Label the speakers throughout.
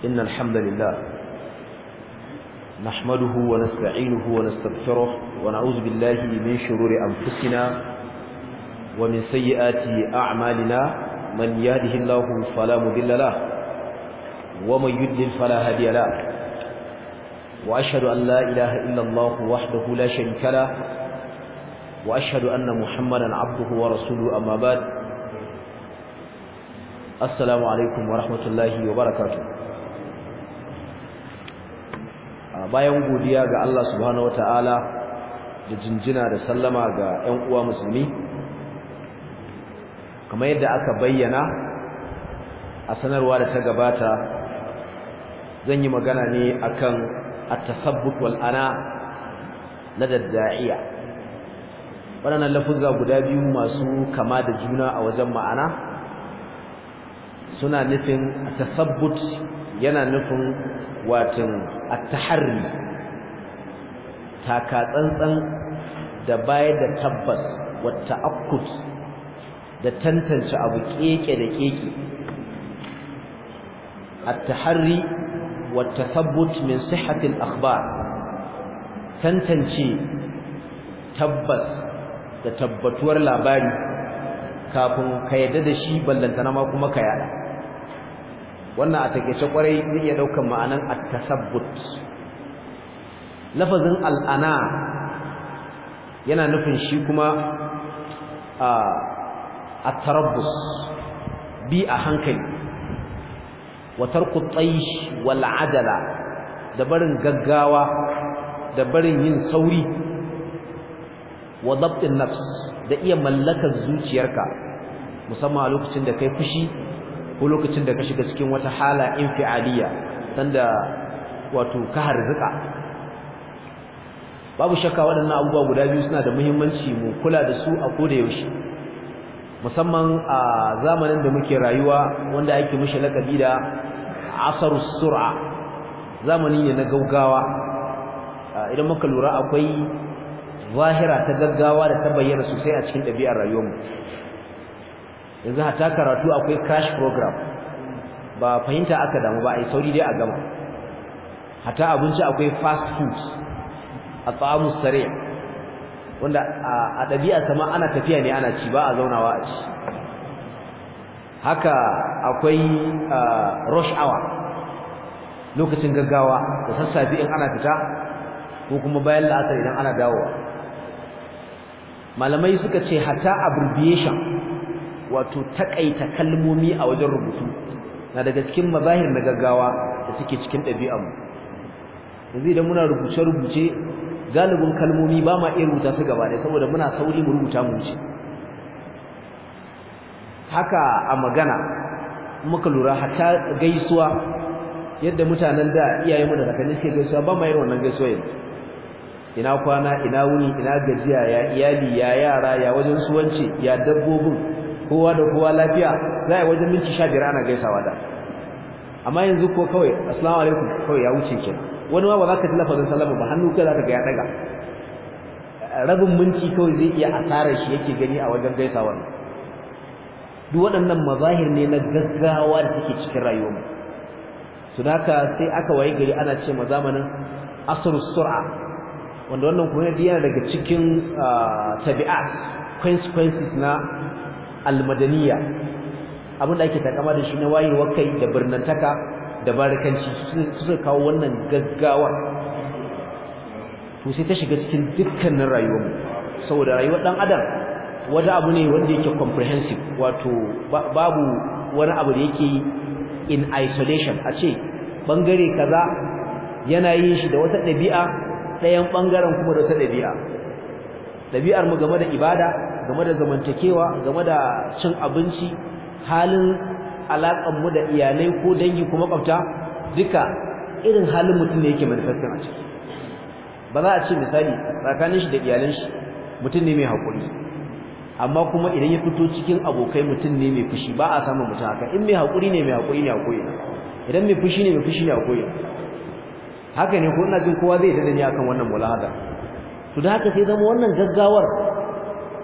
Speaker 1: إن الحمد لله نحمده ونستعينه ونستغفره ونعوذ بالله من شرور أنفسنا ومن سيئات أعمالنا من يهده الله فلا مضل له ومن يضلل فلا هادي له وأشهد أن لا إله إلا الله وحده لا شريك له وأشهد أن محمدا عبده ورسوله أما بعد assalamu alaikum wa rahmatullahi wa barakatuh bayan godiya ga Allah subhanahu wataala da jinjina da sallama ga ƴan uwa musulmi kamar yadda aka bayyana a sanarwa da ta gabata zan yi magana ne akan at-tasabbut wal ana na dadda'iya waɗannan lafuzza guda biyu masu kama da juna a wajen ma'ana suna nufin tasabbut yana nufin watan at-taharri taka tsantsan da bayar da tabbas wa ta'akkut da tantance abu keke da keke at-taharri wa tasabbut min sihhati al-akhbar tantance tabbas da tabbatuwar labari kafin ka yadda da shi ballantana ma kuma ka yada wannan a takeice kwarai zai iya daukan ma'anan at-tasabbut lafazin al'ana yana nufin shi kuma at-tarabbus bi a hankali wa tarku at-taysh wal adala da barin gaggawa da barin yin sauri wa dabtin nafs da iya mallakar zuciyarka musamman a lokacin da kai fushi ko lokacin da ka shiga cikin wata hala infialiya sanda wato ka harzuka babu shakka waɗannan abubuwa guda biyu suna da muhimmanci mu kula da su a koda yaushe musamman a zamanin da muke rayuwa wanda ake mishi lakabi da asarus sur'a zamani ne na gaugawa idan muka lura akwai zahira ta gaggawa da ta bayyana sosai a cikin ɗabi'ar rayuwarmu yanzu hata karatu akwai crash program ba fahimta aka damu ba ai sauri dai a gama hata abinci akwai fast food a tsamu sare wanda a ɗabi'a sama ana tafiya ne ana ci ba a zaunawa a ci haka akwai rush hour lokacin gaggawa da sassafe in ana fita ko kuma bayan la'asar idan ana dawowa malamai suka ce hata abbreviation wato takaita kalmomi a wajen rubutu na daga cikin mazahir na gaggawa da suke cikin ɗabi'armu yanzu idan muna rubuce-rubuce galibin kalmomi ba ma iya rubuta su gaba ɗaya saboda muna sauri mu rubuta mu wuce haka a magana muka lura hatta gaisuwa yadda mutanen da iyayenmu da kakanni suke gaisuwa ba ma irin wannan gaisuwa yanzu ina kwana ina wuni ina gajiya ya iyali ya yara ya wajen suwanci ya dabbobin kowa da kowa lafiya za a wajen minti 15 ana gaisawa da amma yanzu ko kawai assalamu alaikum kawai ya wuce ke wani ma ba za ka ji lafazin sallama ba hannu kai za ka ga ya daga rabin minti kawai zai iya asarar shi yake gani a wajen gaisawar duk waɗannan mazahir ne na gaggawa da take cikin rayuwarmu su haka sai aka waye gari ana ce ma zamanin asrus sur'a wanda wannan kuma yana daga cikin tabi'at consequences na almadaniya abin da ake takama da shi na wayewar kai da birnantaka da barikanci su suka kawo wannan gaggawa to sai ta shiga cikin dukkanin rayuwarmu saboda rayuwar dan adam wata abu ne wanda yake comprehensive wato babu wani abu da yake in isolation a ce bangare kaza yana yin shi da wata ɗabi'a ɗayan ɓangaren kuma da wata ɗabi'a ɗabi'ar mu game da ibada game da zamantakewa game da cin abinci halin alaƙar mu da iyalai ko dangi ko makwabta duka irin halin mutum ne yake manifestin a ciki ba za a ce misali tsakanin shi da iyalan shi mutum ne mai haƙuri amma kuma idan ya fito cikin abokai mutum ne mai fushi ba a samun mutum haka in mai haƙuri ne mai haƙuri ne a koyi idan mai fushi ne mai fushi ne a koyi haka ne ko ina jin kowa zai tada ni akan wannan mulahada to da haka sai zama wannan gaggawar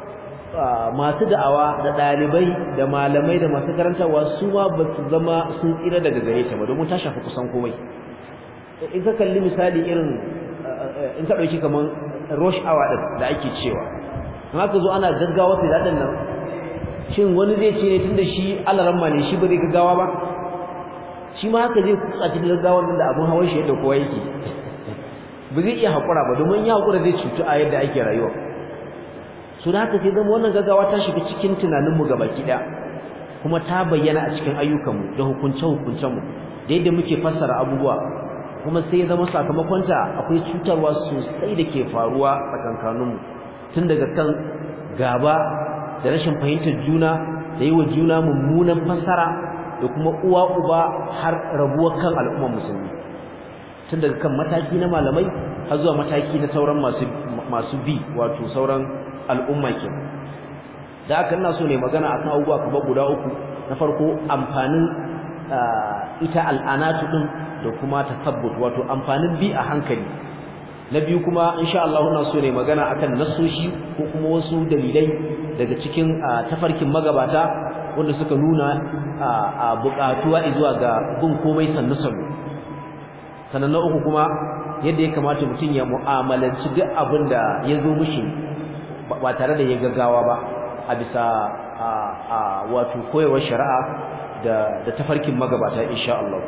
Speaker 1: masu da'awa da dalibai da malamai da masu karantarwa su ma ba su zama sun tsira daga gare ta ba domin ta shafi kusan komai in ka kalli misali irin in ka dauki kaman rush hour din da ake cewa in aka zo ana gaggawa sai dadan nan shin wani zai ce ne tunda shi alaramma ne shi ba zai gaggawa ba shi ma haka zai kutsa cikin gaggawar nan da abun hawan shi yadda kowa yake ba zai iya hakura ba domin ya hakura zai cutu a yadda ake rayuwa su da haka sai zama wannan gaggawa ta shiga cikin tunaninmu gabaki ɗaya kuma ta bayyana a cikin ayyukanmu da hukunce-hukuncenmu da yadda muke fassara abubuwa kuma sai zama sakamakonta akwai cutarwa sosai da ke faruwa tsakankaninmu tun daga kan gaba da rashin fahimtar juna da yi wa juna mummunan fassara da kuma uwa uba har rabuwar kan al'ummar musulmi tun daga kan mataki na malamai har zuwa mataki na sauran masu masu bi wato sauran al'umma ke da aka ina so ne magana akan abubuwa kamar guda uku na farko amfanin ita al'anatu din da kuma tasabbut wato amfanin bi a hankali na biyu kuma insha Allah ina so ne magana akan nasoshi ko kuma wasu dalilai daga cikin tafarkin magabata wanda suka nuna a buƙatuwa zuwa ga bin komai sannu sannu sannan na uku kuma yadda ya kamata mutum ya mu'amalanci duk abin da ya zo mishi ba tare da ya gaggawa ba a bisa a wato koyarwar shari'a da da tafarkin magabata insha Allah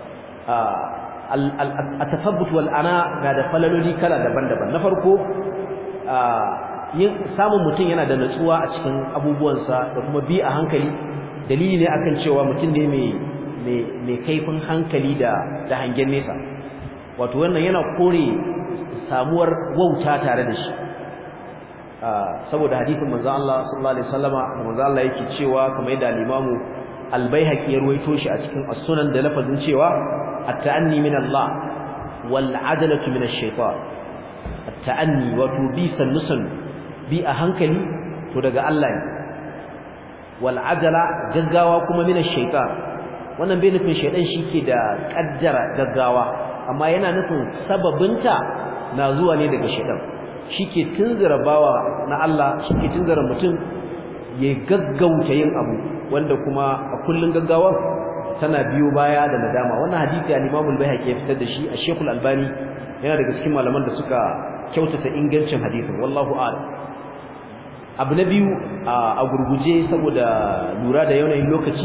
Speaker 1: at-tafabbut wal ana ga da falaloli kala daban-daban na farko yin samun mutum yana da natsuwa a cikin abubuwansa da kuma bi a hankali dalili ne akan cewa mutum ne mai mai kaifin hankali da da hangen nesa wato wannan yana kore samuwar wauta tare da shi saboda hadisin manzo Allah sallallahu alaihi wasallama da manzo Allah yake cewa kamar yadda al-Imam al-Baihaqi ya ruwaito shi a cikin as-Sunan da lafazin cewa at-ta'anni min Allah wal 'adalatu min ash-shaytan at-ta'anni wato bi sannusan bi a hankali to daga Allah ne wal 'adala gaggawa kuma min ash-shaytan wannan bai nufin shaydan shike da kaddara gaggawa amma yana nufin sababinta na zuwa ne daga shaydan shike tunzura bawa na Allah shike tunzura mutum ya gaggauta yin abu wanda kuma a kullun gaggawar tana biyo baya da nadama wannan hadisi al-Imam al-Baihaqi ya fitar da shi a Sheikh al-Albani yana daga cikin malaman da suka kyautata ingancin hadisin wallahu a'lam abu na biyu a gurguje saboda lura da yanayin lokaci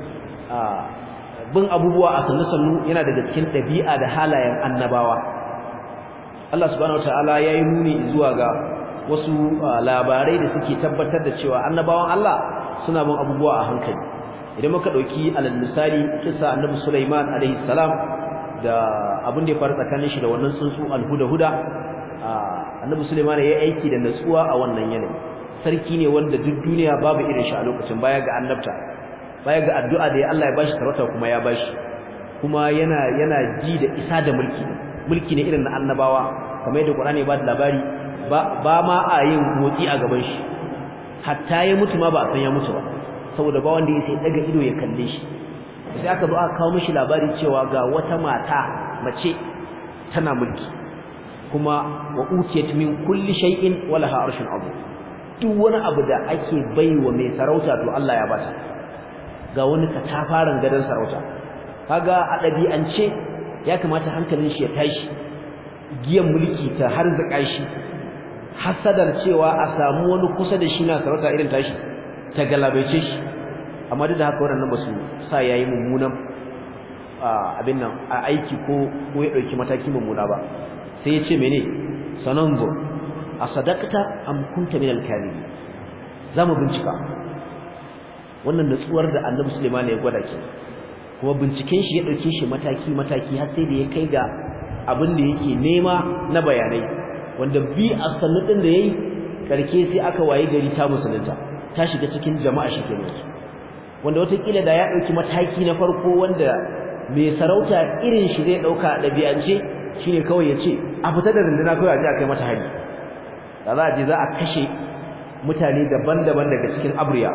Speaker 1: bin abubuwa a sannu-sannu yana daga cikin ɗabi'a da halayen annabawa Allah subhanahu wataala yayi nuni zuwa ga wasu labarai da suke tabbatar da cewa annabawan Allah suna bin abubuwa a hankali idan muka dauki alal misali kissa annabi Sulaiman alaihi salam da abin da ya faru tsakanin shi da wannan tsuntsu alhuda-huda annabi Sulaiman ya aiki da natsuwa a wannan yanayi sarki ne wanda duk duniya babu irin shi a lokacin baya ga annabta baya ga addu'a da Allah ya bashi sarauta kuma ya bashi kuma yana yana ji da isa da mulki mulki ne irin na annabawa kamar yadda Qur'ani ba da labari ba ba ma a yin motsi a gaban shi hatta ya mutu ma ba a san ya mutu ba saboda ba wanda yake daga ido ya kalle shi sai aka zo aka kawo mishi labari cewa ga wata mata mace tana mulki kuma wa utiyat min kulli shay'in wa laha arshun azim duk wani abu da ake baiwa mai sarauta to Allah ya bata ga wani katafaren gadon sarauta kaga a ɗabi'ance ya kamata hankalin shi ya tashi giyan mulki ta harzaka shi hasadar cewa a samu wani kusa da shi na sarauta irin tashi ta galabaice shi amma duk da haka wannan ba su sa yayi mummunan abin nan a aiki ko ko ya dauki mataki mummuna ba sai ya ce mene sanango a sadaqta am kunta min al-kadhibin zamu bincika wannan nutsuwar da Annabi Sulaiman ya gwada ke kuma binciken shi ya dauke shi mataki mataki har sai da ya kai ga abin da yake nema na bayanai wanda bi a sannu din da yayi karke sai aka waye gari ta musulunta ta shiga cikin jama'a shi kenan wanda watakila da ya dauki mataki na farko wanda mai sarauta irin shi zai dauka dabi'ance shine kawai ya ce a fita da runduna kawai a je a kai mata hari da za a je za a kashe mutane daban-daban daga cikin abriya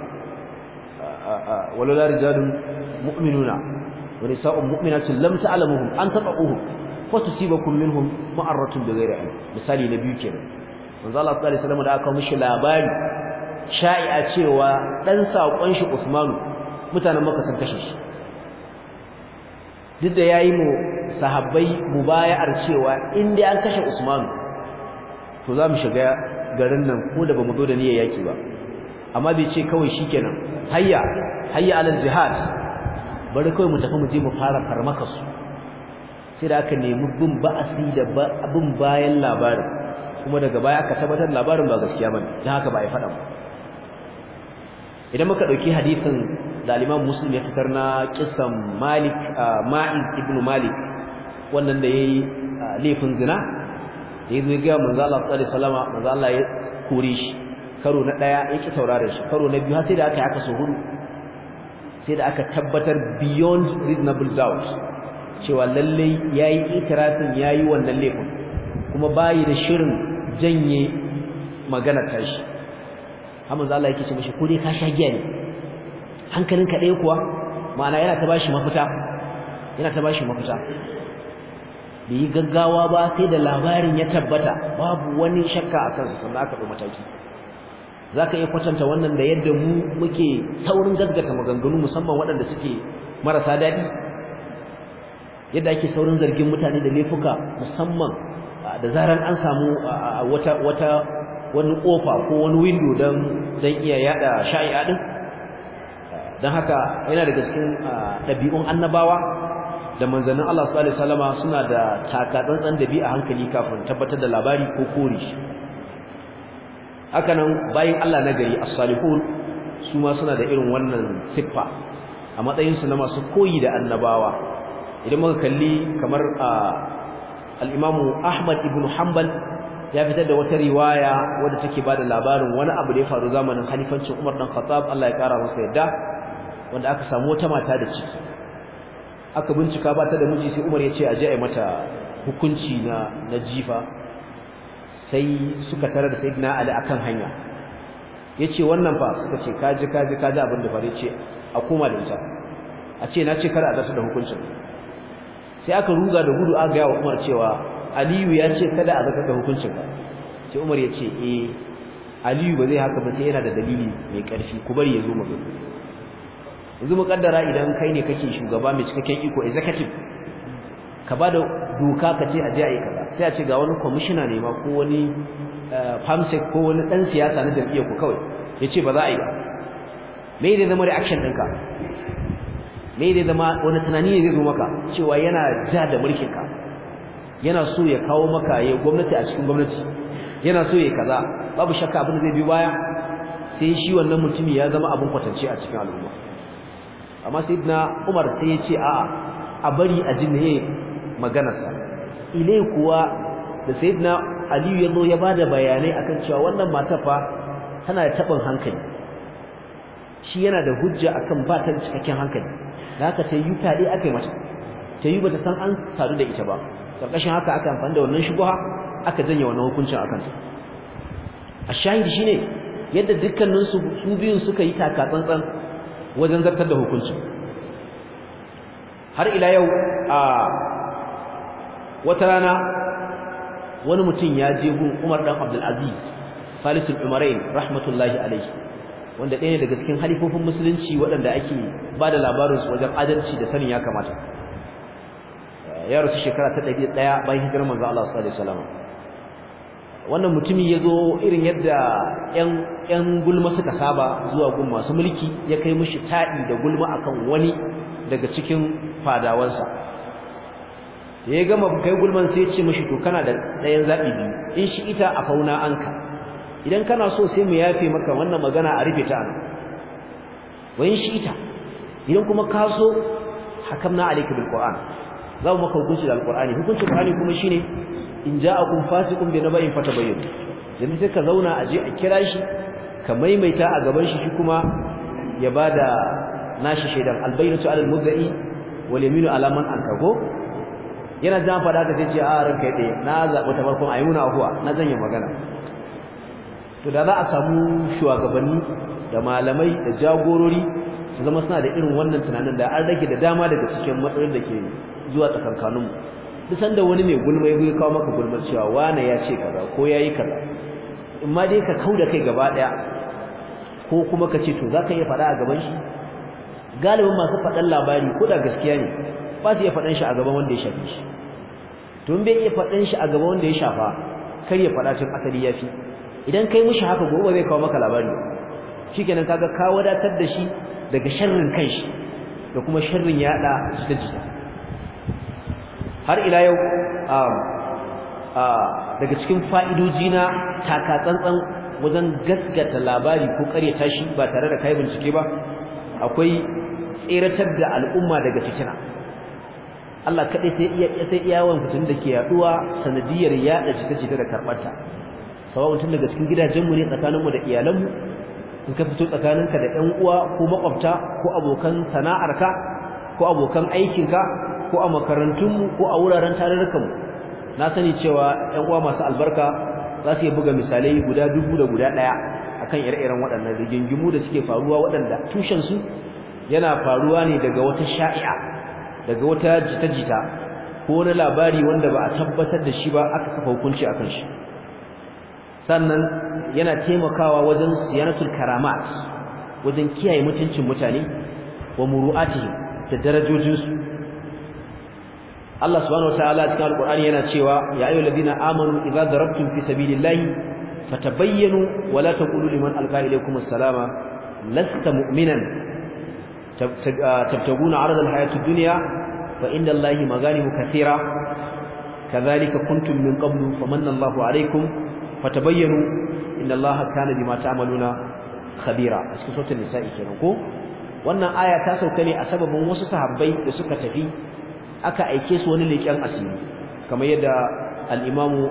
Speaker 1: walala rijalun mu'minuna wa nisa'un mu'minatun lam ta'lamuhum an taqahuhum fa tusibakum minhum ma'aratun bighairi ilm misali na biyu kenan manzo Allah sallallahu alaihi wasallam da aka mishi labari sha'i'a cewa dan sakon shi Usmanu mutanen Makka sun kashe shi duk da yayi mu sahabbai mubaya'ar cewa in dai an kashe Usmanu to za mu shiga garin nan ko da bamu zo da niyyar yaki ba amma bai ce kawai shikenan hayya hayya alal jihad bari kawai mu tafi mu je mu fara farmaka su sai da aka nemi bin ba'asi da bin bayan labarin kuma daga baya aka tabbatar labarin ba gaskiya bane dan haka ba ya faɗa ba idan muka dauki hadisin da al-Imam Muslim ya fitar na kissan Malik Ma'iz ibn Malik wannan da yayi laifin zina da yazo ga manzo Allah sallallahu alaihi wasallam manzo Allah ya kore shi karo na daya yake taurare shi karo na biyu har sai da aka yi aka so hudu sai da aka tabbatar beyond reasonable doubt cewa lalle yayi itirafin yayi wannan laifin kuma bayi da shirin janye magana tashi amma Allah yake ce mishi ko dai ka sha giya ne hankalinka ɗaya kuwa ma'ana yana ta bashi mafita yana ta bashi mafita bai yi gaggawa ba sai da labarin ya tabbata babu wani shakka a kansa sannan aka ɗau mataki za ka iya kwatanta wannan da yadda mu muke saurin gaggata maganganu musamman waɗanda suke marasa daɗi yadda ake saurin zargin mutane da laifuka musamman da zaran an samu wata wata wani kofa ko wani window dan dan iya yada sha'i'a din dan haka yana daga cikin dabi'un annabawa da manzannin Allah sallallahu alaihi wasallama suna da takatsantsan dabi'a hankali kafin tabbatar da labari ko kore shi hakanan bayin Allah na gari as-salihun su ma suna da irin wannan siffa a matsayin su na masu koyi da annabawa idan muka kalli kamar al-Imam Ahmad ibn Hanbal ya fitar da wata riwaya wadda take bada labarin wani abu da ya faru zamanin khalifancin Umar dan Khattab Allah ya kara masa yadda wanda aka samu wata mata da ciki aka bincika ba ta da miji sai Umar ya ce a je a mata hukunci na na jifa sai suka tarar da Sayyidina Ali akan hanya yace wannan fa suka ce kaji kaji kaji abin da fare ce a koma da ita a ce na ce kar a zartar da hukuncin sai aka ruga da gudu aka ga wa Umar cewa Aliyu ya ce kada a zartar da hukuncin ka sai Umar ya ce eh Aliyu ba zai haka ba sai yana da dalili mai karfi ku bari ya zo mu yanzu mu kaddara idan kai ne kake shugaba mai cikakken iko executive ka bada doka ka ce a je a yi kaza sai a ce ga wani commissioner ne ma ko wani famsec ko wani dan siyasa na jam'iyyar ku kawai yace ba za a yi ba me ne zama reaction ɗinka me ne zama wani tunani ne zai zo maka cewa yana ja da mulkin ka yana so ya kawo maka ya gwamnati a cikin gwamnati yana so ya kaza babu shakka abin da zai biyo baya sai shi wannan mutumi ya zama abin kwatance a cikin al'umma amma sayyidina Umar sai ya ce a'a a bari a jinne maganarsa ile kuwa da sayyidina Aliyu ya zo ya bada bayanai akan cewa wannan mata fa tana da tabin hankali shi yana da hujja akan ba ta cikakken hankali da haka ta yi tade aka yi mata ta yi bata san an sadu da ita ba karkashin haka aka amfani da wannan shubha aka janye wannan hukuncin akan ta a shahidi shine yadda dukkanin su su biyun suka yi taka tsantsan wajen zartar da hukuncin har ila yau a wata rana wani mutum ya je gun Umar dan Abdul Aziz Falisul Umarain rahmatullahi alaihi wanda ɗaya daga cikin halifofin musulunci waɗanda ake ba da labarin su wajen adalci da sanin ya kamata ya rasu shekara ta ɗari ɗaya bayan hijirar manzo Allah sallallahu alaihi wasallam wannan mutumin ya zo irin yadda ‘yan gulma suka saba zuwa gun masu mulki ya kai mishi taɗi da gulma akan wani daga cikin fadawansa da ya gama kai gulman sai ya ce mishi to kana da ɗayan zaɓi biyu in shi ita a fauna anka idan kana so sai mu yafe maka wannan magana a rufe ta nan wa in shi ita idan kuma ka so hakamna alayka bil qur'an za mu maka hukunci da alqur'ani hukuncin qur'ani kuma shine in ja'akum fasiqun bi naba'in fatabayyin yanzu sai ka zauna a je a kira shi ka maimaita a gaban shi shi kuma ya bada nashi shaidan albayyinatu alal mudda'i wal yaminu ala man ankago yana jan fada ka sai ce a ranka dai na zabi ta farkon ayyuna afuwa na zanya magana to da za a samu shugabanni da malamai da jagorori su zama suna da irin wannan tunanin da an rage da dama daga cikin matsalolin da ke zuwa tsakankaninmu duk sanda wani mai gulma ya kawo maka gulmar cewa wane ya ce kaza ko yayi kaza in ma dai ka kauda kai gaba daya ko kuma ka ce to za ka iya faɗa a gaban shi galibin masu faɗan labari ko da gaskiya ne ba su iya faɗan shi a gaban wanda ya shafe shi to bai iya faɗan shi a gaban wanda ya shafa kar ya faɗa cin asali ya fi idan kai mishi haka gobe zai kawo maka labari shikenan kaga ka wadatar da shi daga sharrin kanshi da kuma sharrin yada jita jita har ila yau daga cikin fa'idoji na taka tsantsan wajen gaskata labari ko karyata shi ba tare da kai bincike ba akwai tseratar da al'umma daga fitina Allah kaɗai sai iya sai iyawan fitin da ke yaduwa sanadiyar yada jita-jita da karɓarta sawa mutum daga cikin gidajenmu ne tsakaninmu da iyalanmu in ka fito tsakaninka da ƴan uwa ko makwabta ko abokan sana'arka ko abokan aikinka ko a makarantunmu ko a wuraren tarurrukanmu na sani cewa ƴan uwa masu albarka za su iya buga misalai guda dubu da guda ɗaya akan ire-iren waɗannan rigingimu da suke faruwa waɗanda tushensu yana faruwa ne daga wata sha'i'a daga wata jita-jita ko wani labari wanda ba a tabbatar da shi ba aka kafa hukunci akan shi sannan yana taimakawa wajen siyanatul karamat wajen kiyaye mutuncin mutane wa muru'atihim da darajojinsu Allah subhanahu wataala cikin alqur'ani yana cewa ya ayyuhal ladina amanu idza darabtum fi sabilillahi fatabayyanu wa la taqulu liman alqa ilaykum assalama lasta mu'minan tabtaguna 'arada alhayati ad-dunya fa inda Allahi maghanimu katira kadhalika kuntum min qablu famanna Allahu 'alaykum fatabayyanu inna Allaha kana bima ta'maluna khabira a cikin suratul nisa'i kenan ko wannan aya ta sauka ne a sababin wasu sahabbai da suka tafi aka aike su wani leƙen asiri kamar yadda al-imamu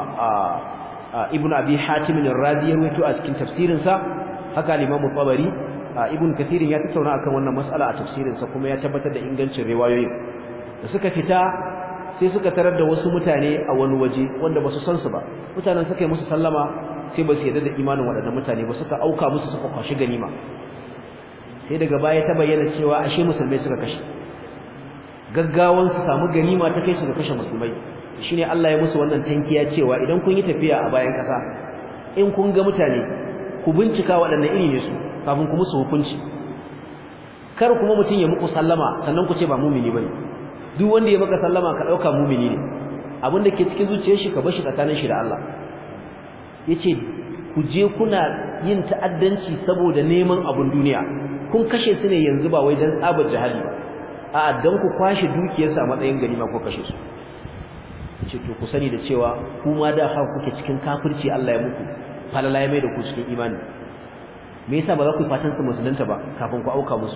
Speaker 1: ibnu abi hatim ar-razi ya rawaito a cikin tafsirin sa haka al-imamu tabari ibn kathir ya tattauna akan wannan mas'ala a tafsirin sa kuma ya tabbatar da ingancin riwayoyin da suka fita sai suka tarar da wasu mutane a wani waje wanda basu san su ba mutanen suka yi musu sallama sai ba su yarda da imanin waɗannan mutane ba suka auka musu suka kwashi ganima sai daga baya ta bayyana cewa ashe musulmai suka kashe gaggawan su samu ganima ta kai su ga kashe musulmai shine Allah ya musu wannan tankiya cewa idan kun yi tafiya a bayan kasa in kun ga mutane ku bincika waɗanne iri ne su kafin ku musu hukunci kar kuma mutum ya muku sallama sannan ku ce ba mumini bane duk wanda ya maka sallama ka dauka mumini ne abin da ke cikin zuciyar shi ka bar shi tsakanin shi da Allah yace ku je kuna yin ta'addanci saboda neman abun duniya kun kashe su ne yanzu ba wai dan tsabar jihadi ba a'a dan ku kwashe dukiyarsa a matsayin ganima ko kashe su ce to ku sani da cewa kuma da haka kuke cikin kafirci Allah ya muku falala ya mai da ku cikin imani me yasa ba za ku fatan su musulunta ba kafin ku auka musu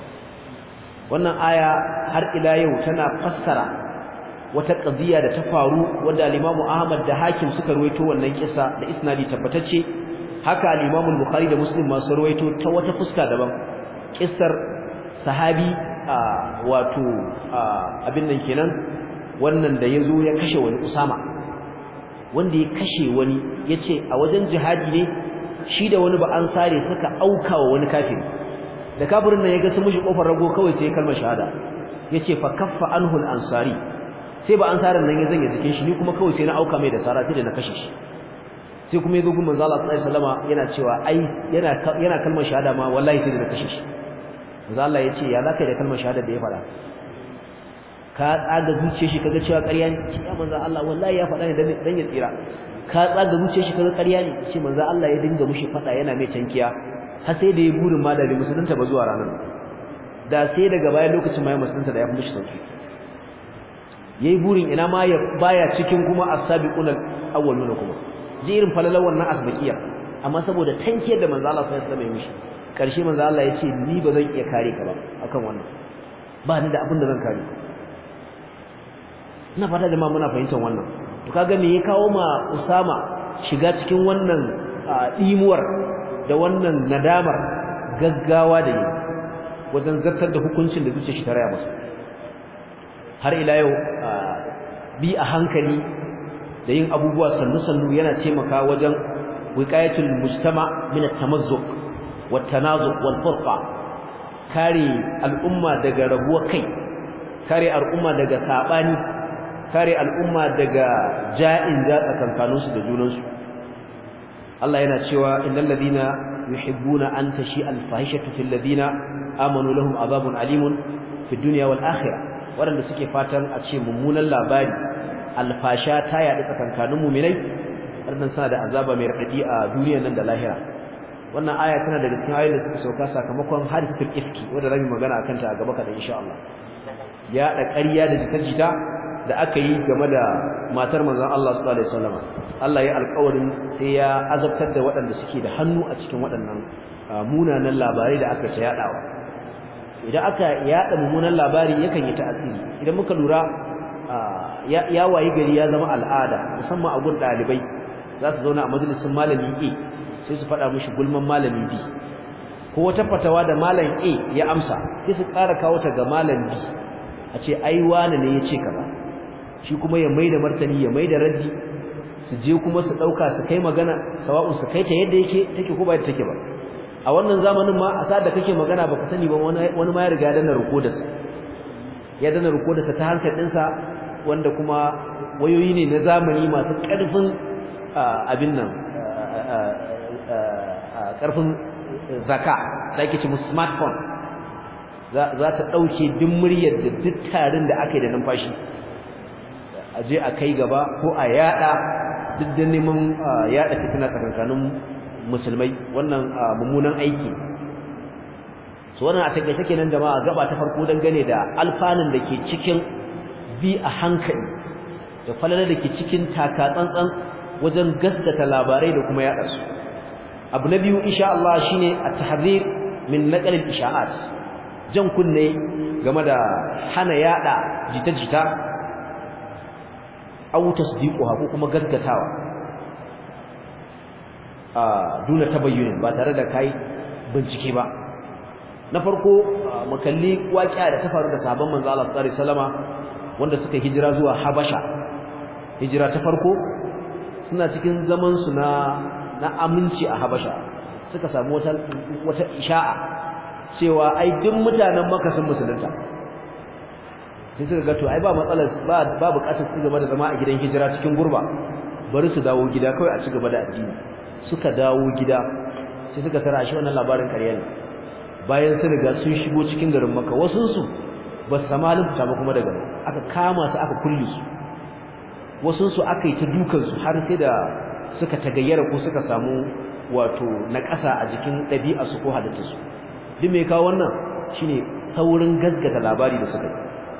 Speaker 1: wannan aya har ila yau tana fassara wata qadiya da ta faru wanda al-Imam Ahmad da Hakim suka ruwaito wannan kissa da isnadi tabbatacce haka al-Imam Bukhari da Muslim ma su ruwaito ta wata fuska daban kissar sahabi wato abin nan kenan wannan da yazo ya kashe wani Usama wanda ya kashe wani yace a wajen jihadi ne shi da wani ba an sare suka auka wa wani kafiri da kafirin nan ya ga su mishi kofar rago kawai sai kalmar shahada yace fa kaffa anhu al-ansari sai ba ansarin nan ya zanya jikin shi ni kuma kawai sai na auka mai da sara sai da na kashe shi sai kuma yazo gun manzo Allah sallallahu alaihi wasallama yana cewa ai yana yana kalmar shahada ma wallahi sai da na kashe shi manzo Allah yace ya zaka da kalmar shahada da ya fada ka tsaga zuciyar shi kaga cewa ƙarya ne ce ya manzo Allah wallahi ya faɗa ne dan ya tsira ka tsaga zuciyar shi kaga ƙarya ne ce manzo Allah ya dinga mushi faɗa yana mai tankiya har sai da ya burin ma da musulunta ba zuwa ranar da sai daga bayan lokacin ma ya musulunta da ya fi mushi sauki yayi burin ina ma ya baya cikin kuma as-sabiquna awwaluna kuma ji irin falalar wannan asbaqiya amma saboda tankiyar da manzo Allah sallallahu alaihi wasallam ya mishi karshe manzo Allah ya ce ni ba zan iya kare ka ba akan wannan ba ni da abin da zan kare ina fata jama'a muna fahimtar wannan to kaga me ya kawo ma Usama shiga cikin wannan dimuwar da wannan nadamar gaggawa da yi wajen zartar da hukuncin da zuciya shi ta raya masa har ila yau bi a hankali da yin abubuwa sannu-sannu yana taimaka wajen wiqayatul mujtama min at-tamazzuq wat-tanazuq wal-furqa kare al'umma daga rabuwa kai kare al'umma daga sabani kare al'umma daga ja'in za tsakankaninsu da junansu Allah yana cewa innal ladina yuhibbuna an tashi al-fahishatu fil ladina amanu lahum azabun alimun fid dunya wal akhirah waɗanda suke fatan a ce mummunan labari alfasha ta yaɗu tsakankanin muminai waɗannan suna da azaba mai raɗaɗi a duniyar nan da lahira wannan aya tana daga cikin ayoyin da suka sauka sakamakon hadisatul ifki wanda zamu magana akan ta a gaba kaɗan insha Allah ya da ƙarya da jita-jita da aka yi game da matar manzon Allah sallallahu alaihi wasallam Allah ya alƙawarin sai ya azabtar da waɗanda suke da hannu a cikin waɗannan munanan labarai da aka ta yaɗawa idan aka yaɗa mummunan labari yakan yi ta'asiri idan muka lura ya wayi gari ya zama al'ada musamman a gun ɗalibai za su zauna a majalisin malami A sai su faɗa mishi gulman malami B ko wata fatawa da malam A ya amsa sai su ƙara kawo ta ga malam B a ce ai wani ne ya ce kaza shi kuma ya maida martani ya maida raddi su je kuma su ɗauka su kai magana sawa'u su kai ta yadda yake take ko ba take ba a wannan zamanin ma a sa da kake magana baka sani ba wani ma ya riga ya danna rukodarsa ya danna rukodarsa ta hankalinsa wanda kuma wayoyi ne na zamani masu ƙarfin abin nan ƙarfin zaka da ake ce smartphone za ta ɗauke duk muryar da duk tarin da aka yi da numfashi a je a kai gaba ko a yada duk da neman yada fitina tsakankanin musulmai wannan mummunan aiki su wannan a takaice kenan jama'a gaba ta farko dangane da alfanun da ke cikin bi a hankali da falalar da ke cikin taka tsantsan wajen gaskata labarai da kuma yaɗa su abu na biyu insha Allah shine at-tahrir min naqal al-isha'at jan kunne game da hana yaɗa jita-jita aw tasdiquha ko kuma gaskatawa a duna tabayyunin ba tare da kai bincike ba na farko mu kalli waƙiya da ta faru da sahabban manzo Allah sallallahu alaihi wasallama wanda suka hijira zuwa Habasha hijira ta farko suna cikin zaman su na na aminci a Habasha suka samu wata wata isha'a cewa ai duk mutanen Makka sun musulunta sai suka ga to ai ba matsalar ba ba bukatar su gaba da zama a gidan hijira cikin gurba bari su dawo gida kawai a ci gaba da addini suka dawo gida sai suka tara shi wannan labarin ƙarya ne bayan sun riga sun shigo cikin garin Makka wasun su ba su samu halin fita ba kuma daga aka kama su aka kulle su wasun su aka yi ta dukan su har sai da suka tagayyara ko suka samu wato na ƙasa a jikin ɗabi'a su ko halitta su duk me kawo wannan shine saurin gaskata labari da suka yi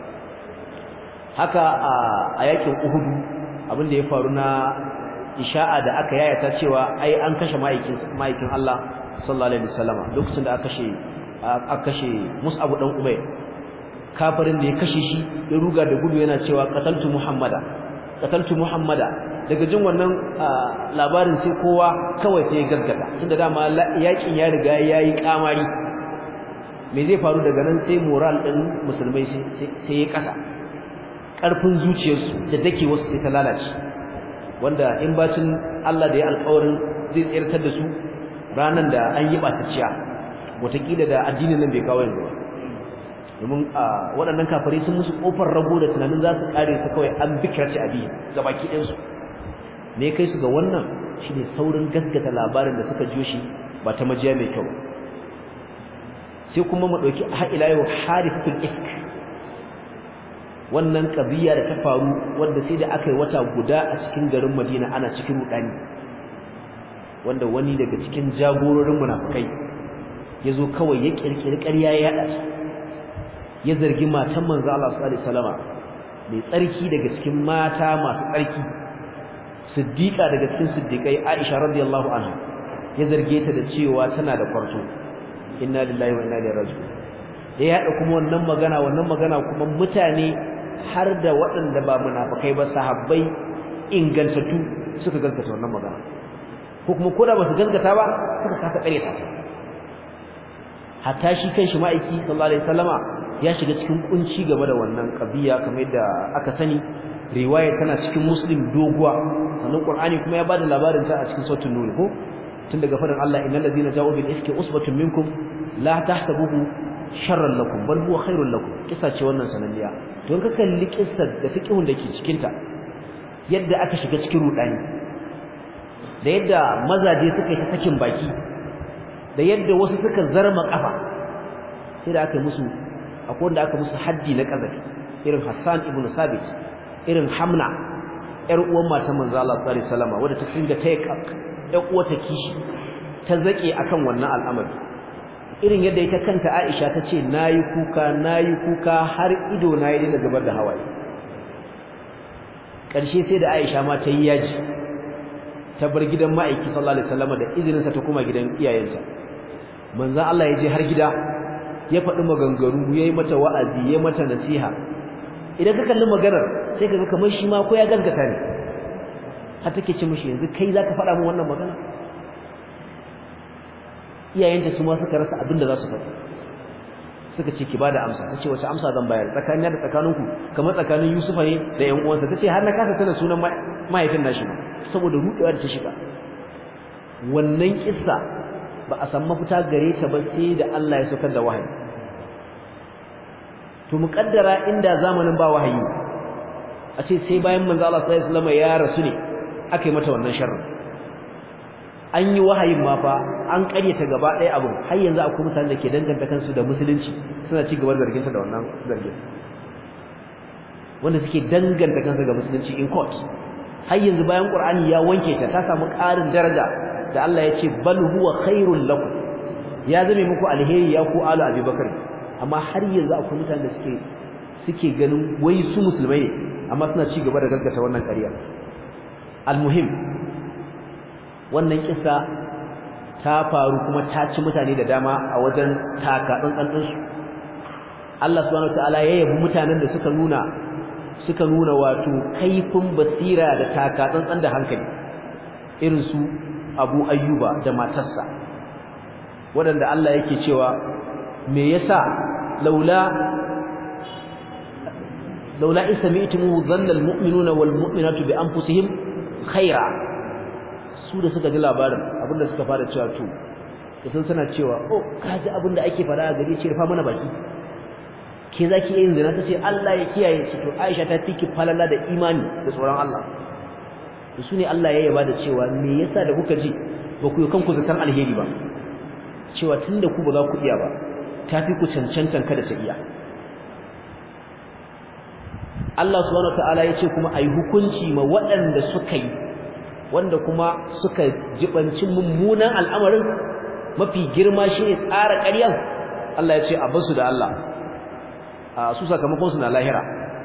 Speaker 1: haka a yakin Uhud abin da ya faru na isha'a da aka yayata cewa ai an kashe ma'aikin ma'aikin Allah sallallahu alaihi wasallama lokacin da aka kashe aka kashe Mus'ab dan Umayr kafirin da ya kashe shi ya ruga da gudu yana cewa qataltu Muhammada qataltu Muhammada daga jin wannan labarin sai kowa kawai sai ya gaggata tunda dama yakin ya riga yayi kamari me zai faru daga nan sai moral din musulmai sai ya kasa karfin zuciyarsu da dake wasu sai ta lalace wanda in bacin Allah da ya alƙawarin zai tsirtar da su ranan da an yi batacciya wataƙila da addinin nan bai kawo yanzu ba domin waɗannan kafirai sun musu ƙofar rago da tunanin za su ƙare su kawai an bikirce abi ga baki ɗinsu me kai su ga wannan shine saurin gaskata labarin da suka jiyo shi ba ta majiya mai kyau sai kuma mu ɗauki har ila yau harifatul ifk wannan ƙabiya da ta faru wanda sai da aka yi wata guda a cikin garin Madina ana cikin rudani wanda wani daga cikin jagororin munafikai yazo kawai ya kirkiri ƙarya ya yada shi ya zargi matan manzo Allah sallallahu alaihi wasallama mai tsarki daga cikin mata masu tsarki siddiqa daga cikin siddiqai Aisha radiyallahu anha ya zarge ta da cewa tana da kwarto inna lillahi wa inna ilaihi raji'un ya yada kuma wannan magana wannan magana kuma mutane har da waɗanda ba munafikai ba sahabbai ingantattu suka gaskata wannan magana ko kuma koda ba su gaskata ba suka kasa ƙaryata ta hatta shi kanshi ma'aiki sallallahu alaihi wasallama ya shiga cikin kunci game da wannan kabiya kamar yadda aka sani riwaya tana cikin muslim doguwa sannan qur'ani kuma ya bada labarin ta a cikin sautin nur ko tun daga fadin Allah innal ladina ja'u bil ifki usbatun minkum la tahsabuhu sharran lakum bal huwa khairul lakum kisa ce wannan sananniya don ka kalli kissar da fiqhun dake cikin ta yadda aka shiga cikin rudani da yadda mazaje suka yi ta sakin baki da yadda wasu suka zarma kafa sai da aka musu akwai wanda aka musu haddi na kazafi irin Hassan ibn Sabit irin Hamna yar uwan matan manzo Allah sallallahu alaihi wasallam wadda ta kinga ta yar uwa ta kishi ta zake akan wannan al'amari irin yadda ita kanta Aisha ta ce nayi kuka nayi kuka har ido na yi da zubar da hawaye karshe sai da Aisha ma ta yi yaji ta bar gidan ma'aiki sallallahu alaihi wasallam da izinin sa ta kuma gidan iyayenta manzo Allah ya je har gida ya faɗi maganganu yayi mata wa'azi yayi mata nasiha idan ka kalli maganar sai kaga kamar shi ma ko ya gaskata ne har take ce mishi yanzu kai zaka faɗa min wannan magana iyayenta su ma suka rasa abin da za su faɗi suka ce ki bada amsa tace wace amsa zan bayar tsakanin da tsakaninku kamar tsakanin Yusufa ne da ƴan uwansa tace har na kasa tana sunan mahaifin nashi saboda rudewa da ta shiga wannan kissa ba a san mafita gare ta ba sai da Allah ya saukar da wahayi to muƙaddara inda zamanin ba wahayi a ce sai bayan manzo Allah sallallahu alaihi wasallam ya rasu ne aka yi mata wannan sharri an yi wahayin ma fa an ƙaryata gaba ɗaya abin har yanzu akwai mutanen da ke danganta kansu da musulunci suna ci gaba da zarginta da wannan zargin wanda suke danganta kansu ga musulunci in court har yanzu bayan Qur'ani ya wanke ta ta samu ƙarin daraja da Allah ya ce bal huwa khairul lakum ya zame muku alheri ya ku alu abubakar amma har yanzu akwai mutanen da suke suke ganin wai su musulmai ne amma suna ci gaba da gaskata wannan ƙarya almuhim wannan kisa ta faru kuma ta ci mutane da dama a wajen taka tsantsan din su Allah subhanahu wataala ya yabi mutanen da suka nuna suka nuna wato kaifin basira da taka tsantsan da hankali irin su Abu Ayyuba da matarsa waɗanda Allah yake cewa me yasa laula laula isami'tumu dhanna almu'minuna walmu'minatu bi anfusihim khaira su da suka ji labarin abinda suka fara cewa to sun suna cewa oh kaji abinda ake fara a gari ce rufa mana baki ke zaki yin zina tace Allah ya kiyaye shi to Aisha ta tiki falala da imani da tsoron Allah to su ne Allah ya yaba da cewa me yasa da kuka ji ba ku yi kanku zaton alheri ba cewa tunda ku ba za ku iya ba tafi ku cancantan kada ta iya Allah subhanahu wataala ya ce kuma ayi hukunci ma waɗanda suka yi wanda kuma suka jibanci mummunan al'amarin mafi girma shine tsara ƙaryan Allah ya ce a basu da Allah a su sakamakon su na lahira